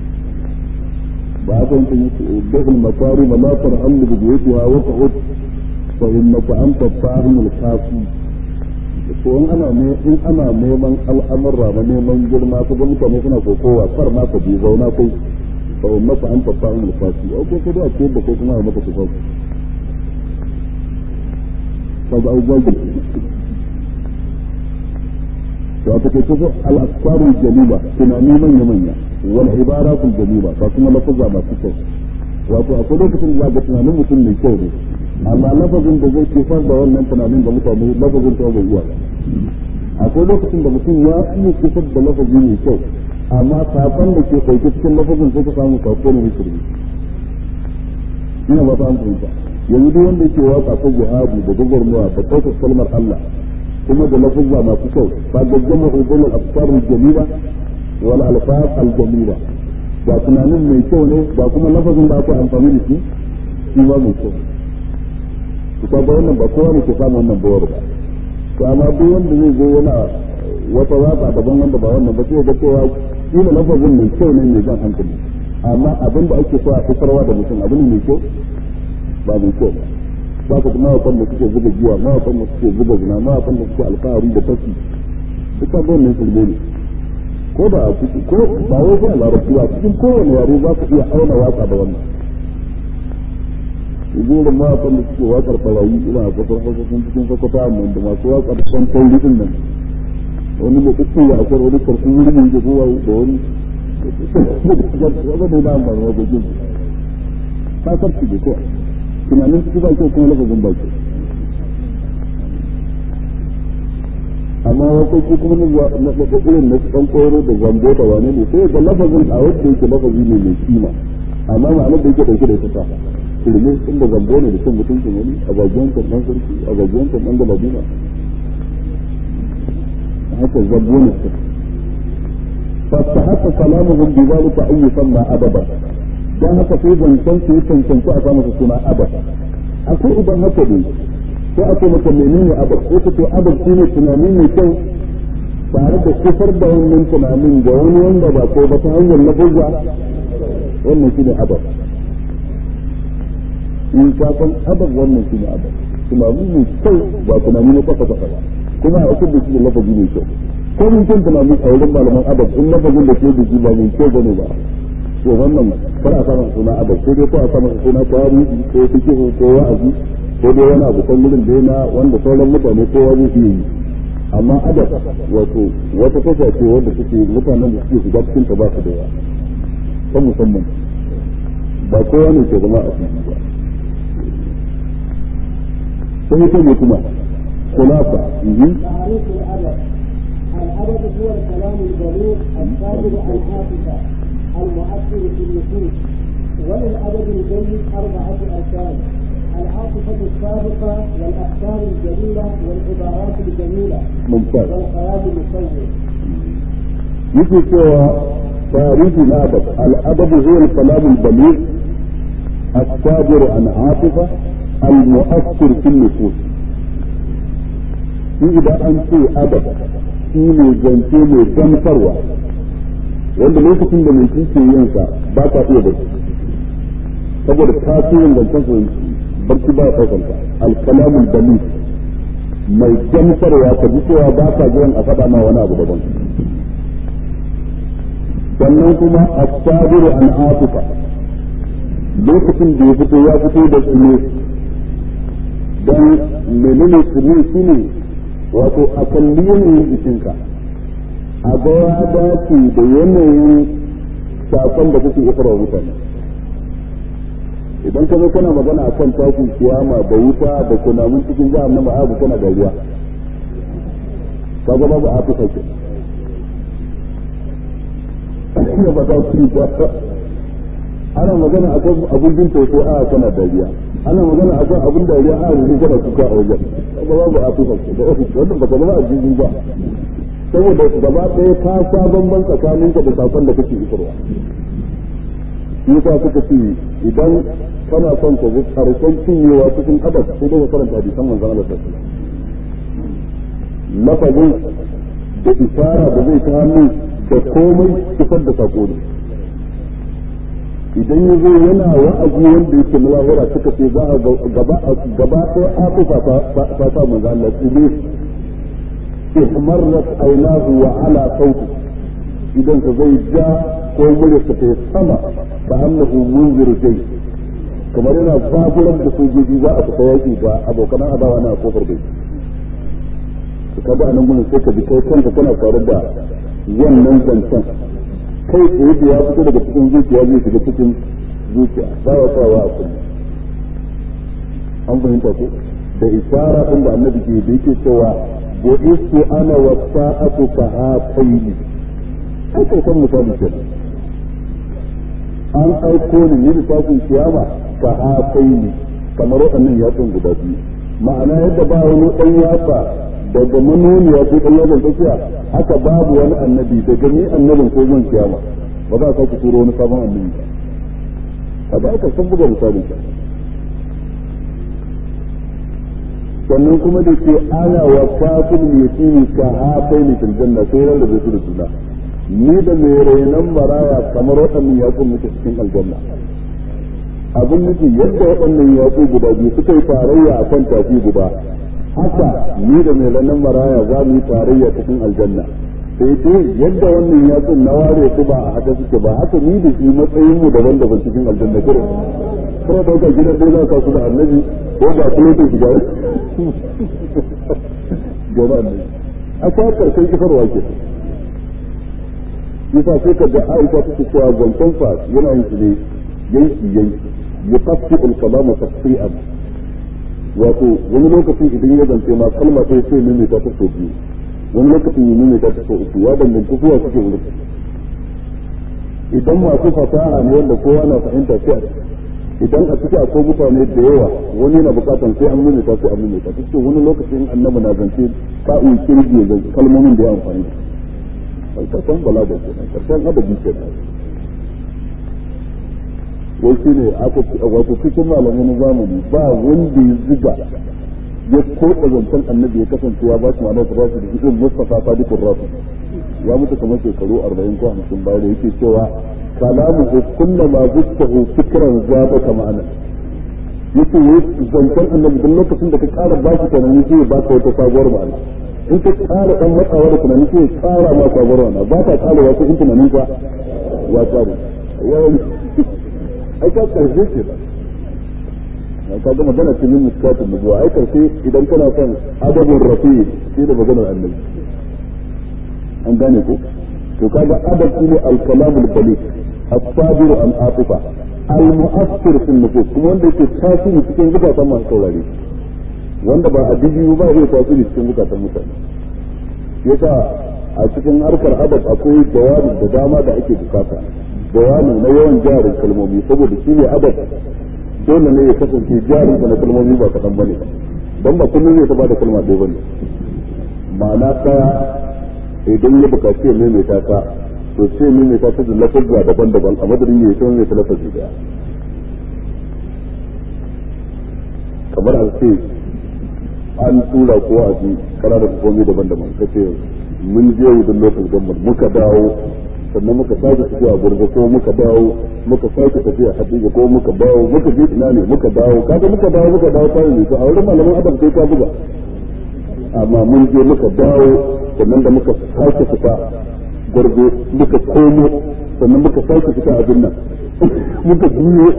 ba haka yin kan yi dukkan makari malakar hannu da biyatuwa wata hot fa innaka anta fahimul kafi to in ana ne in ana neman al'amurra na neman girma ko mutane suna kokowa kar ma ka bi zauna kai fa ummata an tafa in lafasi au ko ko da ko da ko kuma a maka tafa kaga au gwaji to aka ce ko al-asfar al-jamila tunani manya manya wal ibarat al-jamila ba kuma lafazza masu kyau wato akwai lokacin da ga tunanin mutum mai kyau ne amma lafazin da zai kifar da wannan tunanin ga mutane lafazin ta bai iya akwai lokacin da mutum ya iya kifar da lafazi mai kyau amma sakon da ke ɗauke cikin lafazin sai ka samu sako ne shirme ina ba ta an fahimta yanzu duk wanda yake waka ta jihadi da gwagwarmawa da ɗaukar kalmar Allah kuma da lafazza masu kyau ba da jama'a ubul al-afkar al-jamila wal alfaz al-jamila ba tunanin mai kyau ne ba kuma lafazin da aka amfani da shi shi ba mai kyau kusa ba wannan ba kowa ne ke samu wannan bawar ba to amma duk wanda zai zo yana wata waka daban wanda ba wannan ba sai ga cewa kila lafazin mai kyau ne mai jan hankali amma abin da ake so a fitarwa da mutum abin mai kyau ba mai kyau ba ba ka kuma wakan da suke zuba giya ma wakan da suke zuba zina ma wakan da suke alfahari da fashi duka ba wannan shirme ne ko da a ciki ko ba wai sai a larabci ba cikin kowane yare za ka iya auna waka da wannan gurin mawaƙan da suke waƙar farayi ina a kwakwan kwakwan cikin kwakwata amma da masu waƙar son tauri din nan wani mai kuka ya akwai wani karfin wuri mai da kowa da wani wanda da amfani wa gajin ta karfi da kowa tunanin ciki ba kyau kuma lafazin ba kyau amma waƙoƙi kuma na irin na ɗan ƙoro da zambo da wane ne sai ga lafazin a wadda yake lafazi ne mai kima amma ma'anar da yake ɗauke da ita ta firme inda zambo ne da cin mutuncin wani a gajiyan kan ɗan sarki a gajiyan kan ɗan galadina haka zambo ne su فاستحق كلامهم بذلك أن يسمى أدبا don haka sai zancen su yi cancanci a samu suna abad akwai idan haka ne sai ake maka menene abad ko ka ce abad shi ne tunani mai kyau tare da kufar da wannan tunanin ga wani wanda ba ko ba ta hanyar lafuzza wannan shi ne abad in ka san abad wannan shi ne abad tunani mai kyau ba tunani na kafa kafa ba kuma a da shi da lafazi mai kyau ko mun kan tunani a wurin malaman abad in lafazin da ke da shi ba mai kyau bane ba to wannan kar a samu suna abad sai dai ko a samu suna tarihi ko fikihu ko wa'azi ko dai wani abu kan wurin da yana wanda sauran mutane kowa zai iya yi amma adab wato wata tasha ce wanda suke mutanen da suke shiga cikin ta ba su da yawa ta musamman ba kowa ne ke zama a cikin ba sai ita ne kuma khulafa تعريف الأدب الأدب هو الكلام البليغ الصادر الحافظة المؤثر في النفوس وللأدب الجيد أربعة أركان العاطفة السابقة والأفكار الجميلة والعبارات الجميلة ممتاز والخيال المصور yake cewa tarihi na adab al'adab huwa al-kalam al-baligh الصادر عن عاطفة المؤثر في النفوس shi idan an ce adab shi ne zance mai gamsarwa wanda lokacin da mai ke yin sa ba ka iya barci saboda tasirin zancen su barci ba ya ɗaukar ka alkalamul dalil mai gamsarwa ka ji cewa ba ka jiran a faɗa ma wani abu daban sannan kuma as-sabiru an afuka lokacin da ya fito ya fito da tsine dan menene tsine shine wato a kalli yanayin jikinka a ga ya dace da yanayin sakon da kuke isarwa mutane idan ka zo kana magana a kan tashin kiyama da wuta da kunamun cikin jihar na ma'azu kana dariya ka ga babu a fuka ke ina ba za ku ba ana magana a kan abin jin tausayi a kana dariya ana magana a kan abin dariya a yanzu kana kuka a wajen ka ga babu a fuka ke da ofis wannan ba ka zama a jirgin ba saboda gaba ɗaya ka sha bamban tsakaninka da sakon da kake isarwa yasa suka ce idan kana son ka ga karshen cinyewa cikin adab sai dai ka karanta hadisan manzon Allah sallallahu alaihi lafazin da isara da zai ta hannu da komai isar da sako ne idan ya zo yana wa'azi wanda yake na lahira suka ce za a gaba gaba ɗaya afufa ta sa manzon Allah tsibir ihmarrat aynahu wa ala sauti idan ka zai ja ko muryarsa ta sama ka annahu munziru jai kamar yana zaburar da sojoji za a fita yaki ga abokan adawa na kofar bai to kaga anan gurin sai ka bi kai kanka kana tare da wannan zancen kai tsaye da ya fito daga cikin zuciya zai shiga cikin zuciya ba wa sawa a kullum an fahimta ko da isara din da annabi ke da yake cewa bu'istu ana wa sa'atu ka hataini ai kai san misali kenan an aiko ni ne lissafin kiyama ka hafai ne kamar waɗannan yatsun guda biyu ma'ana yadda ba wani ɗan yatsa daga manoniya ko ɗan yatsan tsakiya haka babu wani annabi daga ni annabin ko zan kiyama ba za a sake turo wani sabon annabi ba a ba aka san buga misalin ka sannan kuma da ke ana wa kafin yatimi ka hafai ne fil janna sai rarrabe su da juna ni da mai rainon maraya kamar waɗannan yatsun muke cikin aljanna abin nufi yadda waɗannan yatsu guda biyu suka yi tarayya a kan tafi guda haka ni da mai rainon maraya za mu yi tarayya cikin aljanna sai ce yadda wannan yatsun na ware su ba a haka suke ba haka ni da shi matsayin mu daban daban cikin aljanna kurin kuma da haka gidan dai za ka su da annabi ko ba kuma ta shiga gaba annabi a kwa karshen kifarwa ke yasa sai ka ga Aisha take cewa zancen fa yana yin shi ne yanki yanki yuqaffi al-kalama taqsi'an wato wani lokacin idan ya zance ma kalma sai sai ne ta ta so biyu wani lokacin yi ne ta ta so uku ya danganta zuwa suke wurin idan masu fasaha ne wanda kowa na fahimta sai a idan a ciki akwai mutane da yawa wani yana bukatan sai an nuna ta sai an nuna ta cikin wani lokacin annabi na zance ka'in kirgi kalmomin da ya amfani da karshen balaga ke nan karshen adabi ke nan wai shi ne aka wato cikin malamai na zamani ba wanda ya ziga ya koɗa zancen annabi ya kasance ya ba shi ma'anar da rasu da irin mustafa sadiqur rasu ya mutu kamar shekaru arba'in ko hamsin baya da yake cewa kalamuhu kullama zuttahu fikran zabaka ma'ana yake wai zancen annabi duk lokacin da ka ƙara ba shi tunani sai ba ka wata sabuwar ma'ana in ka ƙara ɗan matsawa da tunani sai ƙara ma sabuwar ma'ana ba ka ƙara wasu in tunanin ka ya ƙare ai ka ƙarshe ce ba ka ga magana ce min miskatun nubuwa ai ƙarshe idan kana son adabun rafi shi da maganar annabi an gane ko to kaga adab shine al-kalamul balik as-sabiru an atifa al-mu'assir fil nufus kuma wanda yake tasiri cikin zukatan masu saurare wanda ba addini ba zai tasiri cikin zukatan mutane yasa a cikin harkar adab akwai jawabi da dama da ake bukata jawabi na yawan jarin kalmomi saboda shi ne adab dole ne ya kasance jarin na kalmomi ba kaɗan bane ba don ba kullum zai ta bada kalma ɗaya bane ma'ana ɗaya idan ya bukaci ya maimaita ta to sai maimaita ta da lafazza daban-daban a madadin ya yi ta maimaita lafazi daya kamar a ce an tura ko a ji kana da hukumomi daban-daban ka ce mun je wudan lokacin gambar muka dawo sannan muka sake tafiya gurga ko muka dawo muka sake tafiya hadija ko muka dawo muka je ina ne muka dawo kaga muka dawo muka dawo ta ne to a wurin malaman adam sai ka buga amma mun je muka dawo sannan da muka sake fita gwargo muka komo sannan muka sake fita abin nan muka juyo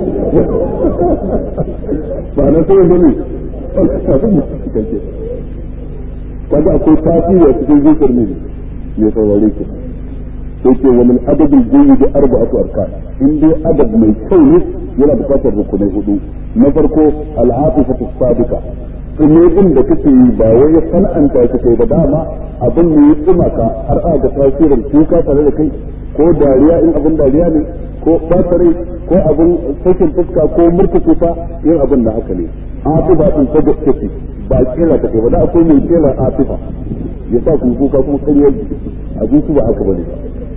ba na sai wanda ne abin da suke kance kaga akwai tasiri a cikin zuciyar ne mai saurare ki sai ce wa min adabin jayi da arba'atu arkan in dai adab mai kyau ne yana bukatar rukunai hudu na farko al'afifatu sabika ne din da kake yi ba wai ya san'anta ka kai ba dama abin ne ya tsima ka har a ga tasirin kuka tare da kai ko dariya in abin dariya ne ko ɓatare ko abin sakin fuska ko murtuke ta yin abin da haka ne atifa din ta gaske ba kera ta kai ba da akwai mai kera atifa ya sa ku kuka kuma ƙaryar a su ba haka bane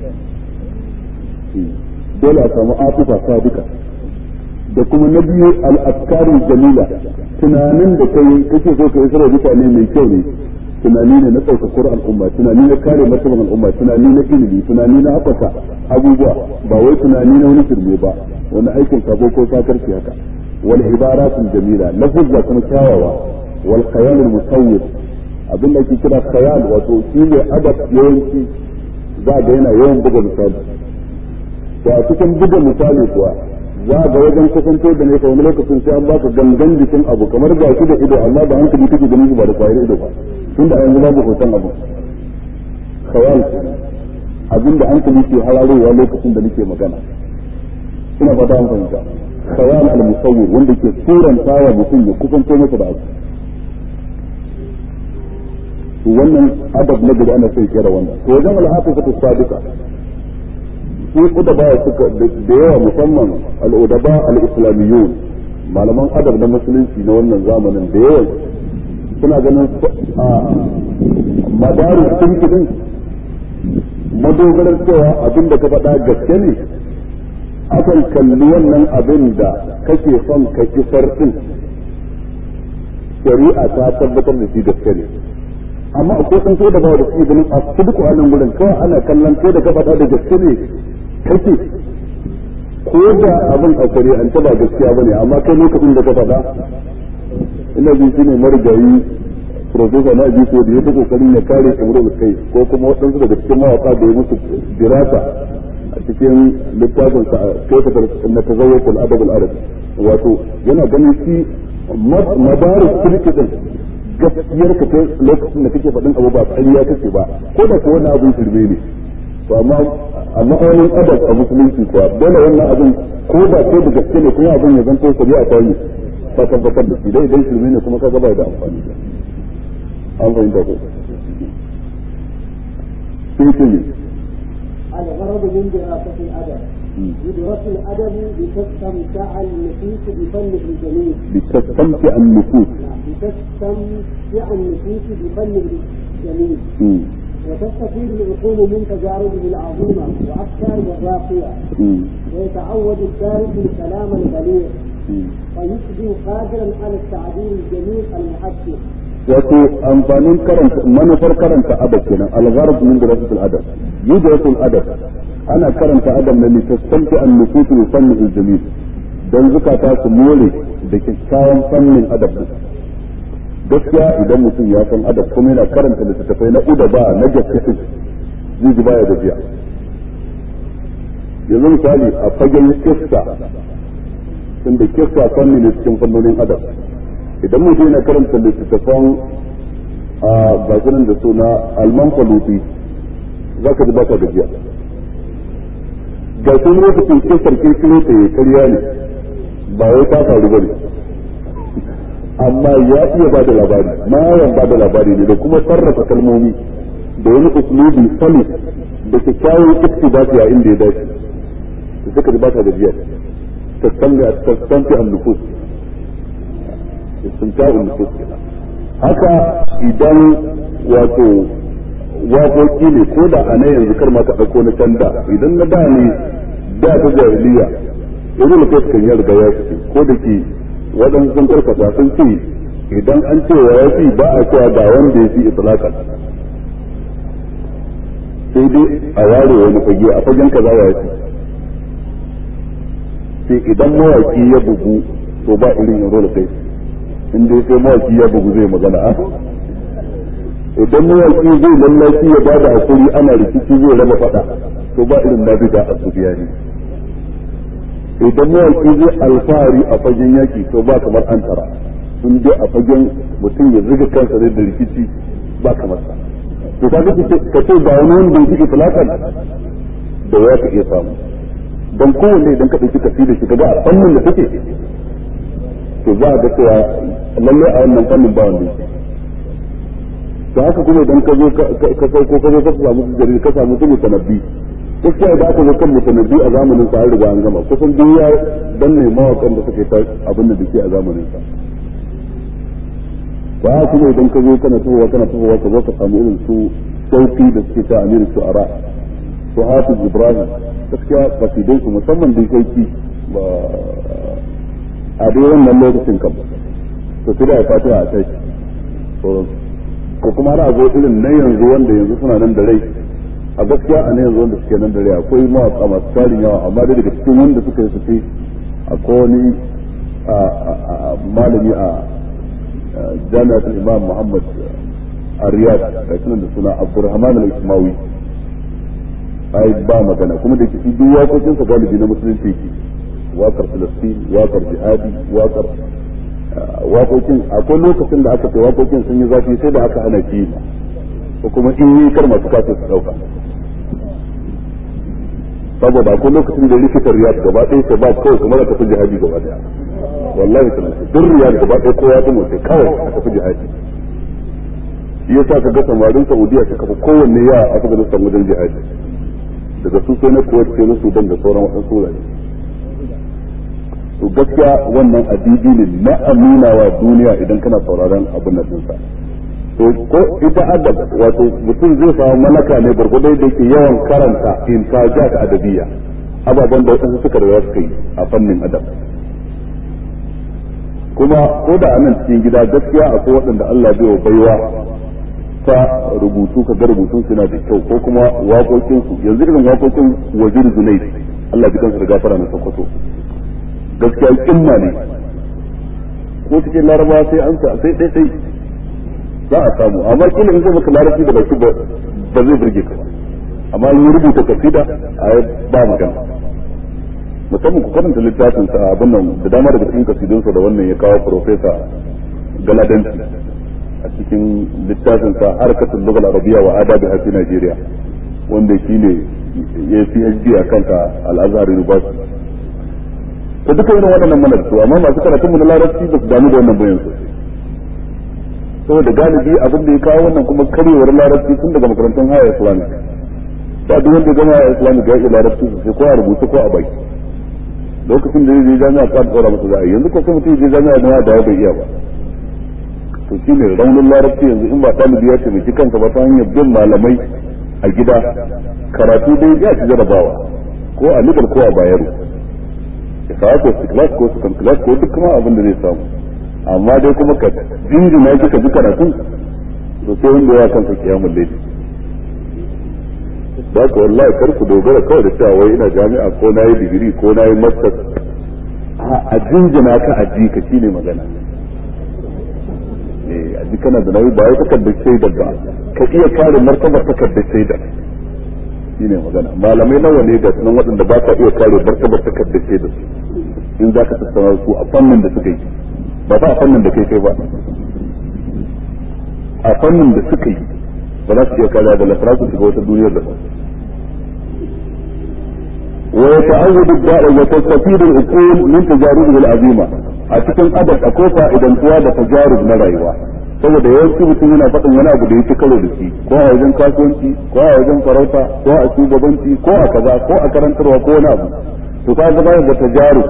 dole a samu atifa sadika da kuma na biyu al-afkarin jamila tunanin da kai kake so ka yi sarrafa mutane mai kyau ne tunani ne na ɗaukakar al'umma tunani na kare martaban al'umma tunani na ilimi tunani na haɓaka abubuwa ba wai tunani na wani firme ba wani aikin sabo ko sakarci haka wal ibaratul jamila lafuzza kuma kyawawa wal khayal al musawwir abin da ake kira khayal wato shi ne adab yawanci za ga yana yawan buga misali to a cikin buga misali kuwa za ga wajen kusanto da ne wani lokacin sai an baka gangan jikin abu kamar ga shi da ido amma da hankali kake ganin ba da kwayar ido ba tunda a yanzu babu hoton abu khayal abin da hankali ke hararowa lokacin da nake magana ina fata an fahimta khayal al musawwir wanda ke suranta wa mutum ya kusanto masa da abu to wannan adab na gaba ana sai kera wannan to wajen al-hafizatu sadiqa su udaba suka da yawa musamman al-udaba al-islamiyun malaman adab na musulunci na wannan zamanin da yawa suna ganin a madarin sun madogarar cewa abin da ka faɗa gaske ne akan kalli wannan abin da kake son ka isar din shari'a ta tabbatar da shi gaske ne amma akwai san so da ba da su ganin a duk wannan gurin kawai ana kallon kai da ka faɗa da gaske ne kake ko da abin a shari'ance ba gaskiya bane amma kai lokacin da ka faɗa ina jin shine marigayi profesa na ji ko da ya ta kokarin ya kare imrul kai ko kuma waɗansu daga cikin mawaka da ya musu dirasa a cikin littafin sa kaifa na tazawwur al-adab al-arabi wato yana ganin shi madaris kirkitin gaskiyar ka kai lokacin da kake faɗin abu ba ƙarya kake ba ko da ko wani abin shirme ne to amma amma wani adab a musulunci kuwa dole wannan abin ko da ko da gaske ne kuma abin ya zanto shari'a ta yi ta tabbatar da shi dai idan shirme ne kuma kaga bai da amfani an fahimta ko sai ce ne الغرض من دراسة الأدب يدرس الأدب لتستمتع النفوس بفنه الجميل لتستمتع النفوس لتستمتع النفوس بفنه الجميل مم. وتستفيد العقول من تجاربه العظيمة وأفكاره الراقية ويتعود الدارس الكلام البليغ ويصبح قادرا على التعبير الجميل المحسن wato amfanin karanta manufar karanta adab kenan al-gharb min dirasatil adab yudrasul adab ana karanta adab ne litastamti an nufus bi fanni al-jamil dan zukata su more da kyakkyawan fannin adab gaskiya idan mutum ya san adab kuma yana karanta littattafai na udaba na gaskiya zai ji baya gajiya yanzu misali a fagen kissa tunda kissa fanni ne cikin fannonin adab idan mutum yana karanta littattafan a bakinan da suna alman faluti za ka ji baka gajiya ga sun lokacin kisar kirkiro ta ya karya ne ba wai ta faru ba ne amma ya iya ba da labari mayan ba da labari ne da kuma sarrafa kalmomi da wani usulubi sali da kyakkyawan iktibasi a inda ya dace da suka ji baka gajiya tastamfi an-nufus istimta'un nufus kenan haka idan wato waƙoƙi ne ko da a na yanzu kar ma ka ɗauko na can da idan na da ne da ta jahiliya yanzu da kai kan ya riga ya fice ko da ke waɗansu sun karkata sun ce idan an ce wa ya fi ba a cewa ga wanda ya fi itlaqan sai dai a ware wani fage a fagen kaza wa ya fi sai idan mawaki ya bugu to ba irin yin rola kai in dai sai mawaki ya bugu zai magana a idan mawaki zai lallaci ya bada hakuri ana rikici zai raba fada to ba irin na bida a ne idan mawaki zai alfahari a fagen yaki to ba kamar an tara in dai a fagen mutum ya zuga kansa da rikici ba kamar sa to ka ka ce ba wani wanda ya fi itlaqan da ya ka iya samu don kowanne idan ka ɗauki tafi da shi ka ga a fannin da take to za a ga cewa lalle a wannan fannin ba wanda yake da haka kuma idan ka zo ka sauko ka zo ka samu jarir ka samu su mutanabbi gaskiya da aka zo kan mutanabbi a zamanin sa an riga an gama kusan duk ya danne mawakan da suke ta abin da dake a zamanin sa ba kuma idan ka zo kana tuhowa kana tuhowa ka zo ka samu irin su sauki da suke ta amiru shu'ara su hafiz ibrahim gaskiya kasidai su musamman da sauki ba a dai wannan lokacin kam to sai da fatiha a kai ko kuma har zo irin na yanzu wanda yanzu suna nan da rai a gaskiya a na yanzu wanda suke nan da rai akwai mawaka masu tarin yawa amma dai daga cikin wanda suka yi fice akwai wani malami a jami'atul imam muhammad a riyad da sunan da suna abdurrahman al-ismawi ai ba magana kuma da kifi duk waƙoƙinsa galibi na musulunci yake wakar filistin wakar jihadi wakar waƙoƙin akwai lokacin da aka ce waƙoƙin sun yi zafi sai da aka hana ki ko kuma in yi kar masu kasa su ɗauka saboda akwai lokacin da likitan riyad gaba ɗaya sai ba kawai kuma da tafi jihadi gaba ɗaya wallahi tana duk riyad gaba ɗaya kowa ya mutu kawai a tafi jihadi shi yasa ka ga samarin saudiya suka fi kowanne yawa a afghanistan wajen jihadi daga su sai na kuwait sai na sudan da sauran waɗansu wurare to gaskiya wannan adidi ne na amina wa duniya idan kana sauraron abin nan dinsa to ko ita adab wato mutum zai samu malaka ne gurgurdai da yake yawan karanta intajat adabiyya ababen da wadansu suka da suka yi a fannin adab kuma ko da anan cikin gida gaskiya akwai waɗanda Allah bai wa baiwa ta rubutu ka ga rubutun suna da kyau ko kuma waƙoƙinsu yanzu irin waƙoƙin wajir zunaid Allah ji kansu da gafara na sokoto gaskiya kimma ne ko cikin laraba sai an sa sai dai dai za a samu amma kila in zai maka larabci da baki ba zai burge ka ba amma in rubuta kasida a ba magana musamman ku karanta littafin sa abin nan da dama daga cikin kasidunsa da wannan ya kawo profesa galadanci a cikin littafin sa harkatul lughal arabiyya wa adabi a Najeriya wanda shine ya PhD a kanta al-Azhar University to duka irin waɗannan mana da su amma masu karatun mu na larabci ba su damu da wannan bayan sosai saboda galibi abin da ya kawo wannan kuma karyewar larabci tun daga makarantun haya islamic ba duk wanda gama haya islamic ya iya larabci sosai ko a rubuta ko a baki lokacin da ya je jami'a ka tsora masa za a yanzu ko sai mutum ya je jami'a da da bai iya ba to shi ne raunin larabci yanzu in ba ɗalibi ya taimaki kansa ba ta hanyar bin malamai a gida karatu dai ya ci jarabawa ko a nigar ko a bayero ya kawo ko su class ko su class ko duk kuma abin da zai samu amma dai kuma ka jinjina shi ka ji karatun to sai wanda ya kansa kiyamun laifi da ka wallahi kar ku dogara kawai da cewa wai ina jami'a ko na yi digiri ko na yi master a jinjina ka a ji ka shine magana eh a ji kana da nauyi ba wai takardar shaida ba ka iya kare martabar takardar shaida shine magana malamai nawa ne da sunan waɗanda ba ka iya kare martabar takardar shaida in za ka tattauna su a fannin da suka yi ba ba a fannin da kai kai ba a fannin da suka yi ba za su iya kare da lafara su shiga wata duniyar da ba ويتعود الداء وتستفيد العقول من تجاربه العظيمة أتكن أدب أكوفا إذا انتوا تجارب نرأيوا saboda yawanci mutum yana faɗin wani abu da yake karo da shi ko a wajen kasuwanci ko a wajen farauta ko a shugabanci ko a kaza ko a karantarwa ko wani abu to ka ga da tajaru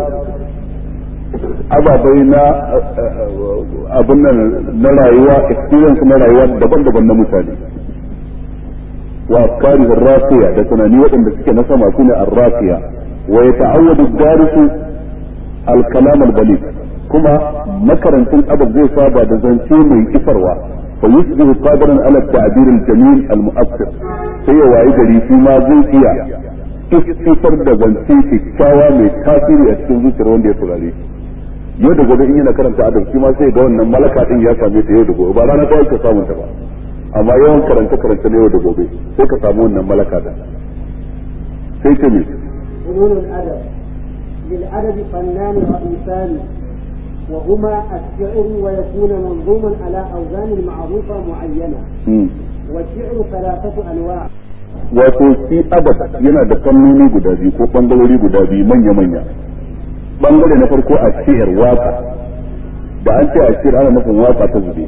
ababai na abin nan na rayuwa experience na rayuwa daban-daban na mutane وأفكاره الراقية ده تناني وإن بسكة نسمع كنا الراقية ويتعود الدارس الكلام البليغ كما مكرا تن أبد زي صابة ده زنتي من إفروا فيصبح قادرا على التعبير الجميل المؤثر هي وعيدري فيما زي فيها istifar da zance kyakkyawa mai tasiri a cikin zuciyar wanda ya turare yau da gobe in yana karanta adab shi ma sai ga wannan malaka din ya same ta yau da gobe ba rana ta ka samun ta ba amma yawan karanta karanta na yau da gobe sai ka samu wannan malaka da sai ta ne فنون الأدب للأدب فنان رئيسان وهما الشعر ويكون منظوما على أوزان معروفة معينة والشعر ثلاثة أنواع wato shi adab yana da fannoni guda biyu ko bangarori guda biyu manya-manya bangare na farko a shi'ar waka da an ce a shi'ar ana nufin waka ta zube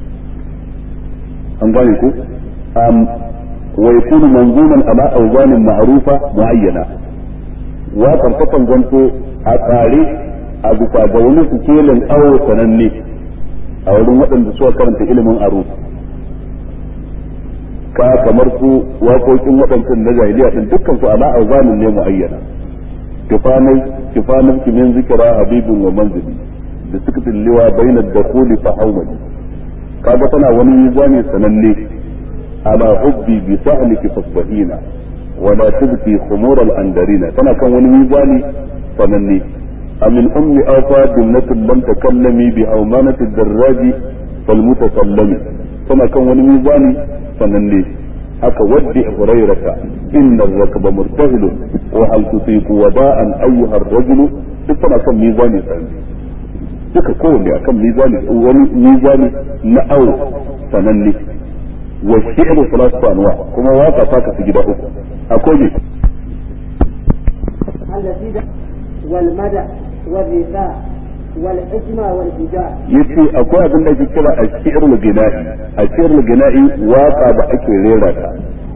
an gane ko um wa yakunu manzuman ala awzanin ma'rufa muayyana waƙar ta kan zanto a tsare a bisa ga wani sikelin awo sananne a wurin waɗanda suka karanta ilimin aro ka kamar su waƙoƙin waɗancan na jahiliya din dukkan su ala awzanin ne muayyana kifanai kifanan kimin zikira habibun wa manzili da suka tilliwa bainar dakhuli fa hawmali kaga tana wani mizani sananne ala hubbi bi sahliki fasbahina wa la tubqi khumur al andarina tana kan wani mizani sananne amin ummi afa dumnatun lam takallami bi awmanati darraji fal mutasallimi tana kan wani mizani sananne haka waddi hurairata inna ar-rakba murtahil wa hal tusiqu wada'an ayyuha ar-rajulu duk tana kan mizani sananne duka kowanne akan mizani wani mizani na awo sananne wa shi'ru salatu anwa kuma waka ta kasu gida uku akwai ne التي والمدح والرثاء والحكمة والهجاء yace akwai abin da ake kira a shi'rul gina'i a shi'rul gina'i waka da ake rera ta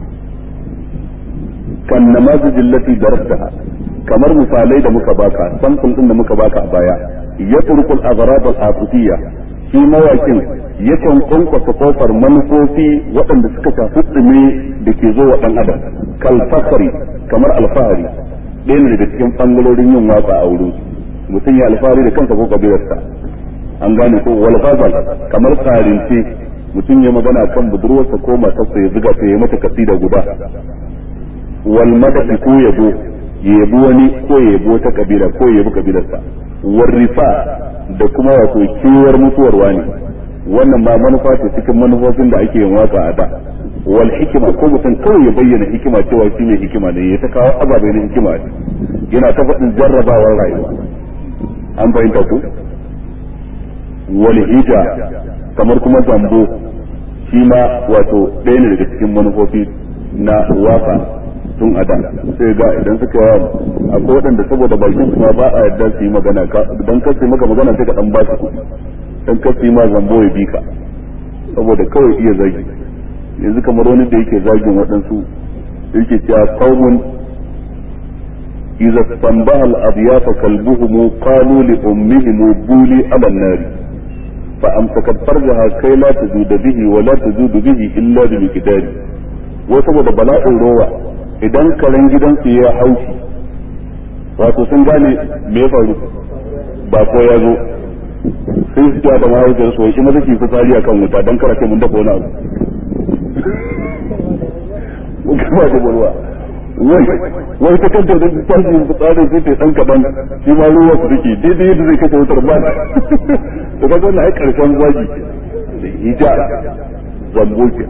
kan namazij allati darabtaha kamar misalai da muka baka sample din da muka baka a baya يترك الأغراض العاطفية shi mawakin yakan kwankwasa kofar manufofi waɗanda suka shafi tsime da ke zo wa ɗan adam kal fakari kamar alfahari ɗaya ne daga cikin ɓangarorin yin waka a wurin mutum ya alfahari da kansa ko kabilarsa an gane ko wal ghazal kamar tsarince mutum ya magana kan budurwarsa ko matarsa ya zuga ta ya mata kasida guda wal madadi ko yabo ya yabi wani ko ya yabi wata kabila ko ya yabi kabilarsa warrifa da kuma wato kewar mutuwar wani wannan ma manufa ce cikin manufofin da ake yin waka a da wal hikima ko mutum kawai ya bayyana hikima cewa shi mai hikima ne ya ta kawo ababai na hikima ne yana ta faɗin jarrabawar rayuwa an fahimta ku wal hija kamar kuma zambo shi ma wato ɗaya ne daga cikin manufofi na waka tun a da sai ga idan suka yawa akwai waɗanda saboda bakin su ma ba a yarda su yi magana dan kar su yi maka magana sai ka dan ba su kuɗi dan kar su yi ma zambo ya bi ka saboda kawai iya zagi yanzu kamar wani da yake zagin waɗansu yake cewa qaumun idza tanbaha al-adyafa kalbuhum qalu li ummihim buli ala an-nar fa amsakat farjaha kai la tajuda bihi wa la tajudu bihi illa bi miqdari wa saboda bala'in rowa idan karen gidansu ya haushi wato sun gane me ya faru ba ko ya zo sai su da mahaifiyar su wai maza ki fitsari akan wuta dan kara kai mun dafa wani abu kuma da bulwa wai ta kanta da tashin fitsarin sai ta dan kadan shi ma ruwa su dake daidai yadda zai kashe wutar ba to kaga wannan ai karshen zagi da hija zambo ke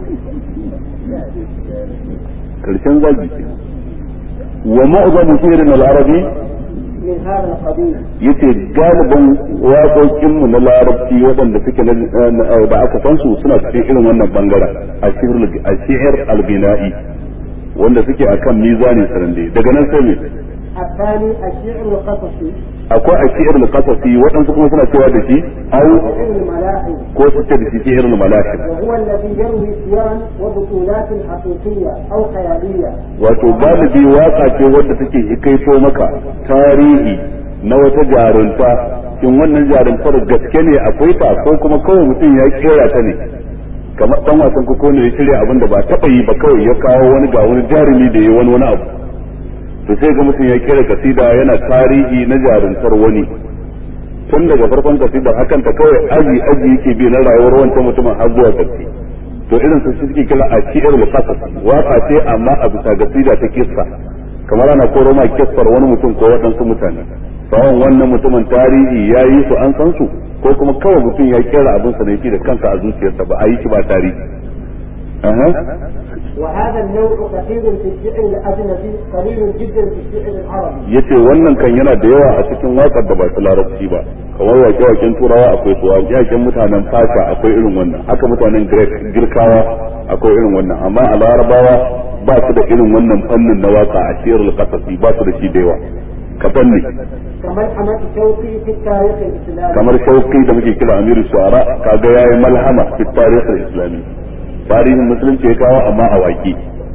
karshen zagi ke wa ma'zamu shirin al-arabi من هذا القبيل yace galiban waƙoƙinmu na larabci waɗanda suke da aka san su suna cikin irin wannan bangaren a shi'ir albina'i wanda suke akan mizani sarande daga nan sai me الثاني الشعر القصصي akwai a shi'ir al-qasasi waɗansu kuma suna cewa da shi au شعر الملاحم ko su ce da shi shi'ir al-malahim وهو الذي يروي سيرا وبطولات حقيقية أو خيالية wato galibi waka ce wadda take hikaito maka tarihi na wata jarunta shin wannan jaruntar gaske ne akwai ta ko kuma kawai mutum ya kera ta ne kamar dan wasan koko ne ya shirya abin da ba taba yi ba kawai ya kawo wani ga wani jarumi da ya wani wani abu to sai ga mutum ya kera kasida yana tarihi na jaruntar wani tun daga farkon kasidar hakan ta kawai aji aji yake bi na rayuwar wancan mutumin har zuwa gaske to irin su suke kira a shi'ar muqaddas waka ce amma a bisa gasida ta kissa kamar ana koro ma kissar wani mutum ko waɗansu mutane sawan wannan mutumin tarihi ya yi su an san su ko kuma kawai mutum ya kera abin sa ne shi da kansa a zuciyarsa ba a yi shi ba tarihi aha وهذا النوع كثير في الشعر الأجنبي قليل جدا في الشعر العربي yace wannan kan yana da yawa a cikin wakar da ba ta larabci ba kamar wake-waken turawa akwai su wake-waken mutanen fasha akwai irin wannan haka mutanen Greek girkawa akwai irin wannan amma a larabawa ba su da irin wannan fannin na waka a shi'ar al-qasasi ba su da shi da yawa kaɗan ne كملحمة شوقي في التاريخ الإسلامي kamar shauki da muke kira amiru shu'ara kaga yayi malhama fi tarihi al-islami tarihin musulunci ya kawo amma a waki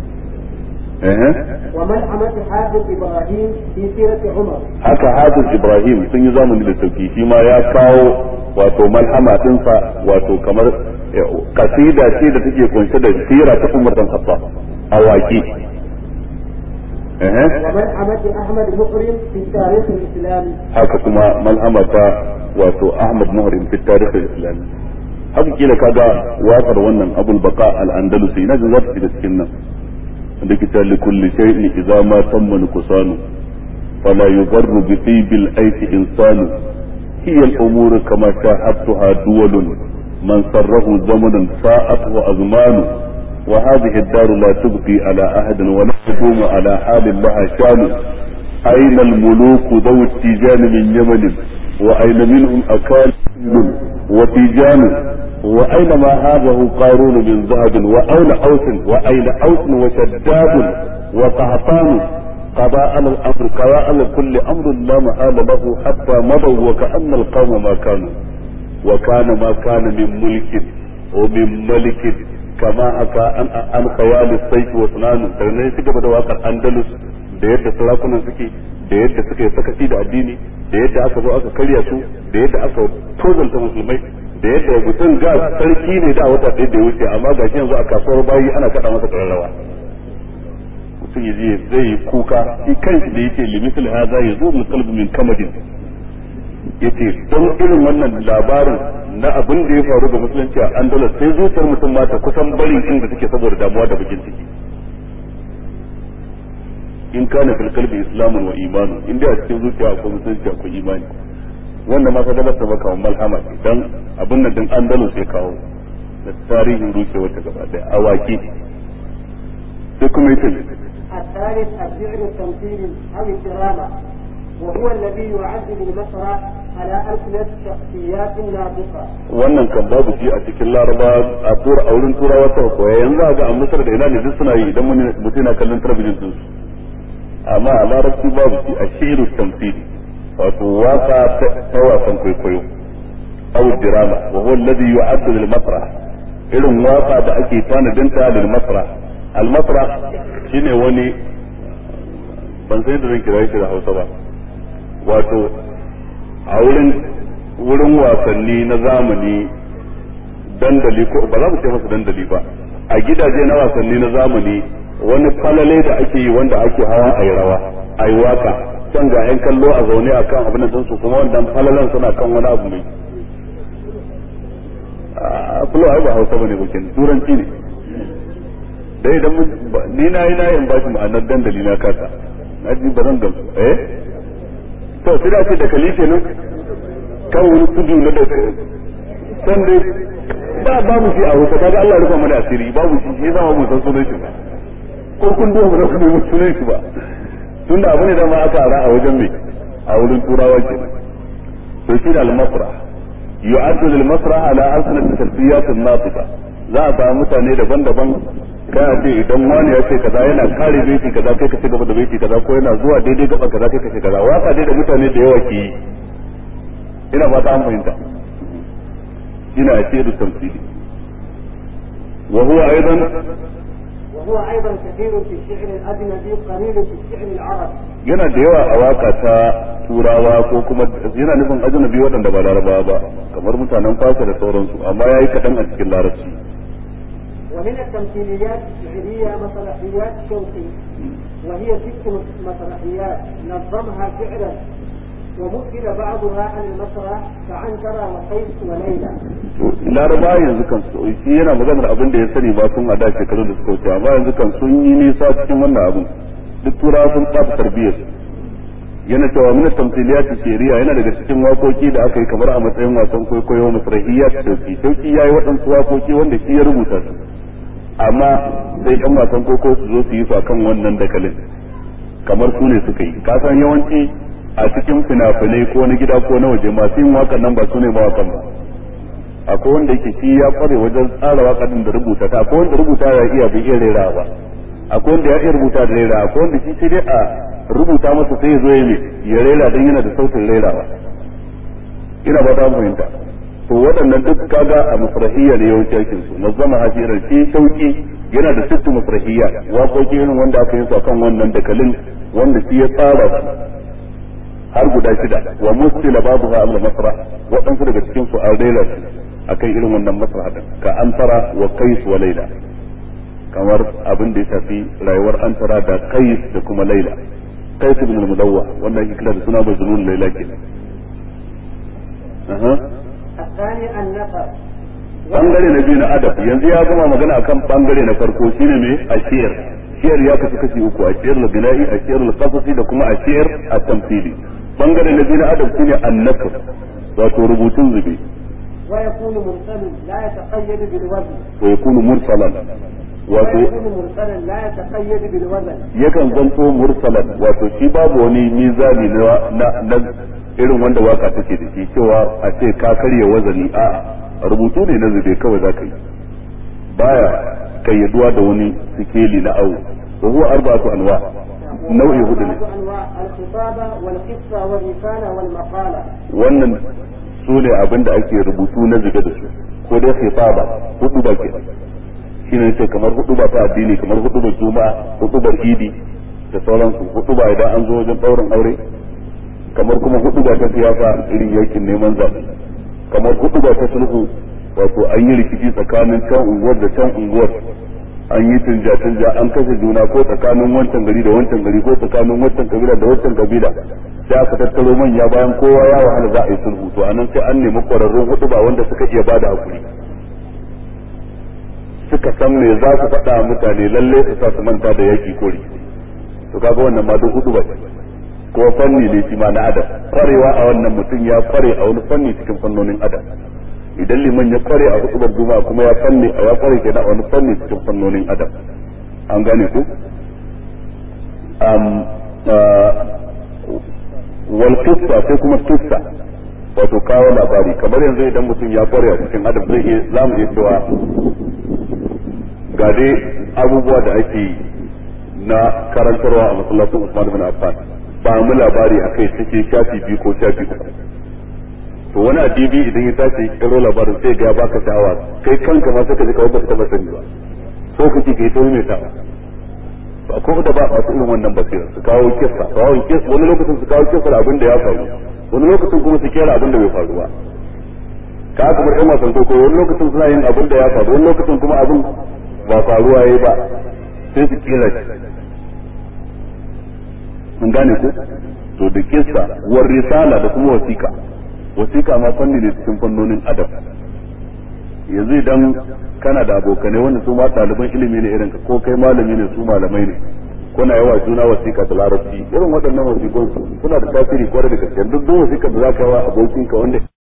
eh وملحمة حافظ إبراهيم في سيرة عمر haka hafiz ibrahim sun yi zamani da sauki shi ma ya kawo wato malhama dinsa wato kamar eh, kasida ce da take kunshe da sira ta umar dan khattab a waki eh وملحمة أحمد مقرم في التاريخ الإسلامي haka kuma malhama ta wato ahmad muhrim fi tarikh al-islami haka kila kaga waƙar wannan abul baqa al-andalusi na jin za ta shiga cikin nan da kita li kulli shay'in idza ma tamma nuqsanu fala yudarru bi tibil ayti insanu hiya al-umuru kama shahadtuha duwalun man sarrahu zamanan sa'at wa azmanu وهذه الدار لا تبقي على أحد ولا تقوم على حال لها شان أين الملوك ذو التيجان من يمن وأين منهم أكال وتيجان وأين ما هذه قارون من ذهب وأين أوس وأين أوس وشداد وقهطان قضاء على الأمر قضاء على كل أمر لا محال له حتى مضوا وكأن القوم ما كانوا وكان ما كان من ملك ومن ملك كما أكا عن عن خيال السيف وسنانه sannan ya ci gaba da wakar Andalus da yadda sarakunan suke da yadda suka yi sakaci da addini da yadda aka zo aka karya su da yadda aka tozanta musulmai da yadda mutum ga sarki ne da wata ɗaya da ya wuce amma ga shi yanzu a kasuwar bayi ana kaɗa masa ƙararrawa mutum ya je zai yi kuka shi kanshi da yake limitul haza ya zo min qalbi min kamadin yace don irin wannan labarin na abin da ya faru ga musulunci a Andalus sai zuciyar mutum ma ta kusan barin inda take saboda damuwa da bakin ciki in kana fil qalbi islamun wa imanun in dai a cikin zuciya akwai musulunci akwai imani wanda ma ka gabatar maka wa malhama ce dan abin nan din Andalus ya kawo da tarihin rushewar ta gaba daya awaki sai kuma yace الثالث الشعر التمثيلي أو الدراما وهو الذي يعد بالمسرح على ألسنة شخصيات ناطقة wannan kan babu shi a cikin laraba a tura a wurin turawa ta koya yanzu a ga a misar da ina ne duk suna yi idan mutum na kallon talabijin din su amma a larabci babu shi a shiru tamthili wato waka ta wasan kwaikwayo aw dirama wa huwa alladhi yu'addu lil masrah irin waka da ake tanadin ta lil masrah al masrah shine wani ban sai da zan kira shi da Hausa ba wato a wurin wurin wasanni na zamani dandali ko ba za mu ce masa dandali ba a gidaje na wasanni na zamani wani falale da ake yi wanda ake hawa a yi rawa a yi waka can ga 'yan kallo a zaune a kan abin da su kuma wannan falalen suna kan wani abu mai fulo ai ba hausa bane bakin turanci ne dai idan ni na yi na yin bashi ma'anar dandali na kasa na ji ba zan gamsu eh to sai da ce da kalife nan kan wani tudu na da san dai ba babu shi a hausa kaga Allah ya rufa mana asiri babu shi shi zama mu san sunan shi ba ko kun duba ba ku nemi sunan shi ba tunda abu ne da ma aka ara a wajen mai a wurin turawa ke to shi da al-masra yu'addu lil-masra ala alsanat tasfiyat an-natiqa za a samu mutane daban-daban kana ce idan wani ya ce kaza yana kare baiti kaza kai ka ci gaba da baiti kaza ko yana zuwa daidai gaba kaza kai ka ce kaza waka dai da mutane da yawa ke yi ina fata an fahimta ina ce da tamthili wa huwa aidan وهو أيضا كثير في الشعر الأجنبي قليل في الشعر العربي yana da yawa a waka ta turawa ko kuma yana nufin ajnabi waɗanda ba larabawa ba kamar mutanen fasa da sauransu amma yayi kaɗan a cikin larabci ومن التمثيليات الشعرية مسرحيات شوقي وهي ست مسرحيات نظمها شعرا ومثل بعضها عن المسرح كعنترة وقيس وليلى laraba yanzu kan su shi yana maganar abin da ya sani ba tun a da shekaru da suka wuce amma yanzu kan sun yi nisa cikin wannan abin duk turawa sun ɓata tarbiyyar yana cewa min tamthiliyat shari'a yana daga cikin wakoki da aka yi kamar a matsayin wasan kwaikwayo masrahiyat sauki sauki yayi waɗansu wakoki wanda shi ya rubuta su amma sai ɗan wasan kwaikwayo su zo su yi su akan wannan dakalin kamar su ne suka yi ka san yawanci a cikin fina-finai ko na gida ko na waje masu yin wakan nan ba su ne mawakan ba akwai wanda yake shi ya kware wajen tsara wakan da rubuta ta akwai wanda rubuta ya iya bai iya rera ba akwai wanda ya iya rubuta da rera akwai wanda shi sai dai a rubuta masa sai ya zo ya ya rera dan yana da sautin rerawa ina ba ta fahimta to waɗannan duk kaga a masrahiyya ne yawanci aikin su nazama hasirar shi sauki yana da sittu masrahiyya waƙoƙi irin wanda aka yi su akan wannan dakalin wanda shi ya tsara su har guda shida wa mustila babuha al masrah waɗansu daga cikin su an rera su akan irin wannan masrah din ka antara wa qais wa laila kamar abin da ya shafi rayuwar antara da qais da kuma laila qais ibn al-mudawwa wannan yake kira da suna majnun laila kenan aha الثاني النفر bangare na biyu na adab yanzu ya gama magana akan bangare na farko shine me ashir shiyar ya kasu kashi uku ashir al-bina'i ashir al-qasasi da kuma ashir at-tamthili bangare na biyu na adab shine an-nakr wato rubutun zube ويكون مرسل لا يتقيد بالوزن wa yakunu mursalan wato ويكون مرسلا لا يتقيد بالوزن yakan zanto mursalan wato shi babu wani mizani na na, na irin wanda waka take da shi cewa a ce ka karya wazani a rubutu ne na zube kawai za ka yi baya kayyaduwa da wani sikeli na awo wa huwa arba'atu anwa nau'i hudu ne وأربعة أنواع الخطابة والقصة والرسالة والمقالة wannan su ne abin da ake rubutu na zube da su ko dai khitaba hudu ba ke shine ce kamar hudu ba ta addini kamar hudu ba juma'a hudu ba idi da sauransu hudu ba idan an zo wajen ɗaurin aure kamar kuma hudu ba ta siyasa irin yakin neman zaɓe kamar hudu ba ta sulhu wato an yi rikici tsakanin can unguwar da can unguwar an yi tunja tunja an kashe juna ko tsakanin wancan gari da wancan gari ko tsakanin wancan kabila da wancan kabila sai aka tattaro manya bayan kowa ya wahala za a yi sulhu to anan sai an nemi kwararrun hudu ba wanda suka iya bada hakuri suka san me za su faɗa mutane lalle su sa su manta da yaki ko rikici to kaga wannan ma duk hudu ba ko fanni ne shi ma na adam kwarewa a wannan mutum ya kware a wani fanni cikin fannonin adam idan liman ya kware a hudubar juma'a kuma ya fanni a ya kware kenan a wani fanni cikin fannonin adam an gane ku um wal qissa sai kuma qissa wato kawo labari kamar yanzu idan mutum ya kware a cikin adam zai iya zamu iya cewa ga dai abubuwa da ake yi na karantarwa a masallacin Usman bin Affan ba mu labari akai take shafi biyu ko shafi uku to wani adibi idan ya tashi kiro labarin sai ga baka sha'awa kai kanka ma sai ka ji kawai baka taba sani ba so kake kai to mai tawa to akwai da ba masu irin wannan basira su kawo kissa kawo kissa wani lokacin su kawo kissa abin da ya faru wani lokacin kuma su kera abin da bai faru ba ka aka bar yan wasan koko wani lokacin suna yin abin da ya faru wani lokacin kuma abin ba faruwa yayi ba sai su kira shi mun gane ko to da kissa war risala da kuma wasiqa wasiqa ma fanni ne cikin fannonin adab yanzu idan kana da abokanai wanda su ma ɗaliban ilimi ne irin ka ko kai malami ne su malamai ne kuna yawa juna wasiƙa da larabci irin waɗannan wasiƙun suna da tasiri kwarai da gaske duk duk wasiƙar da za ka wa abokinka wanda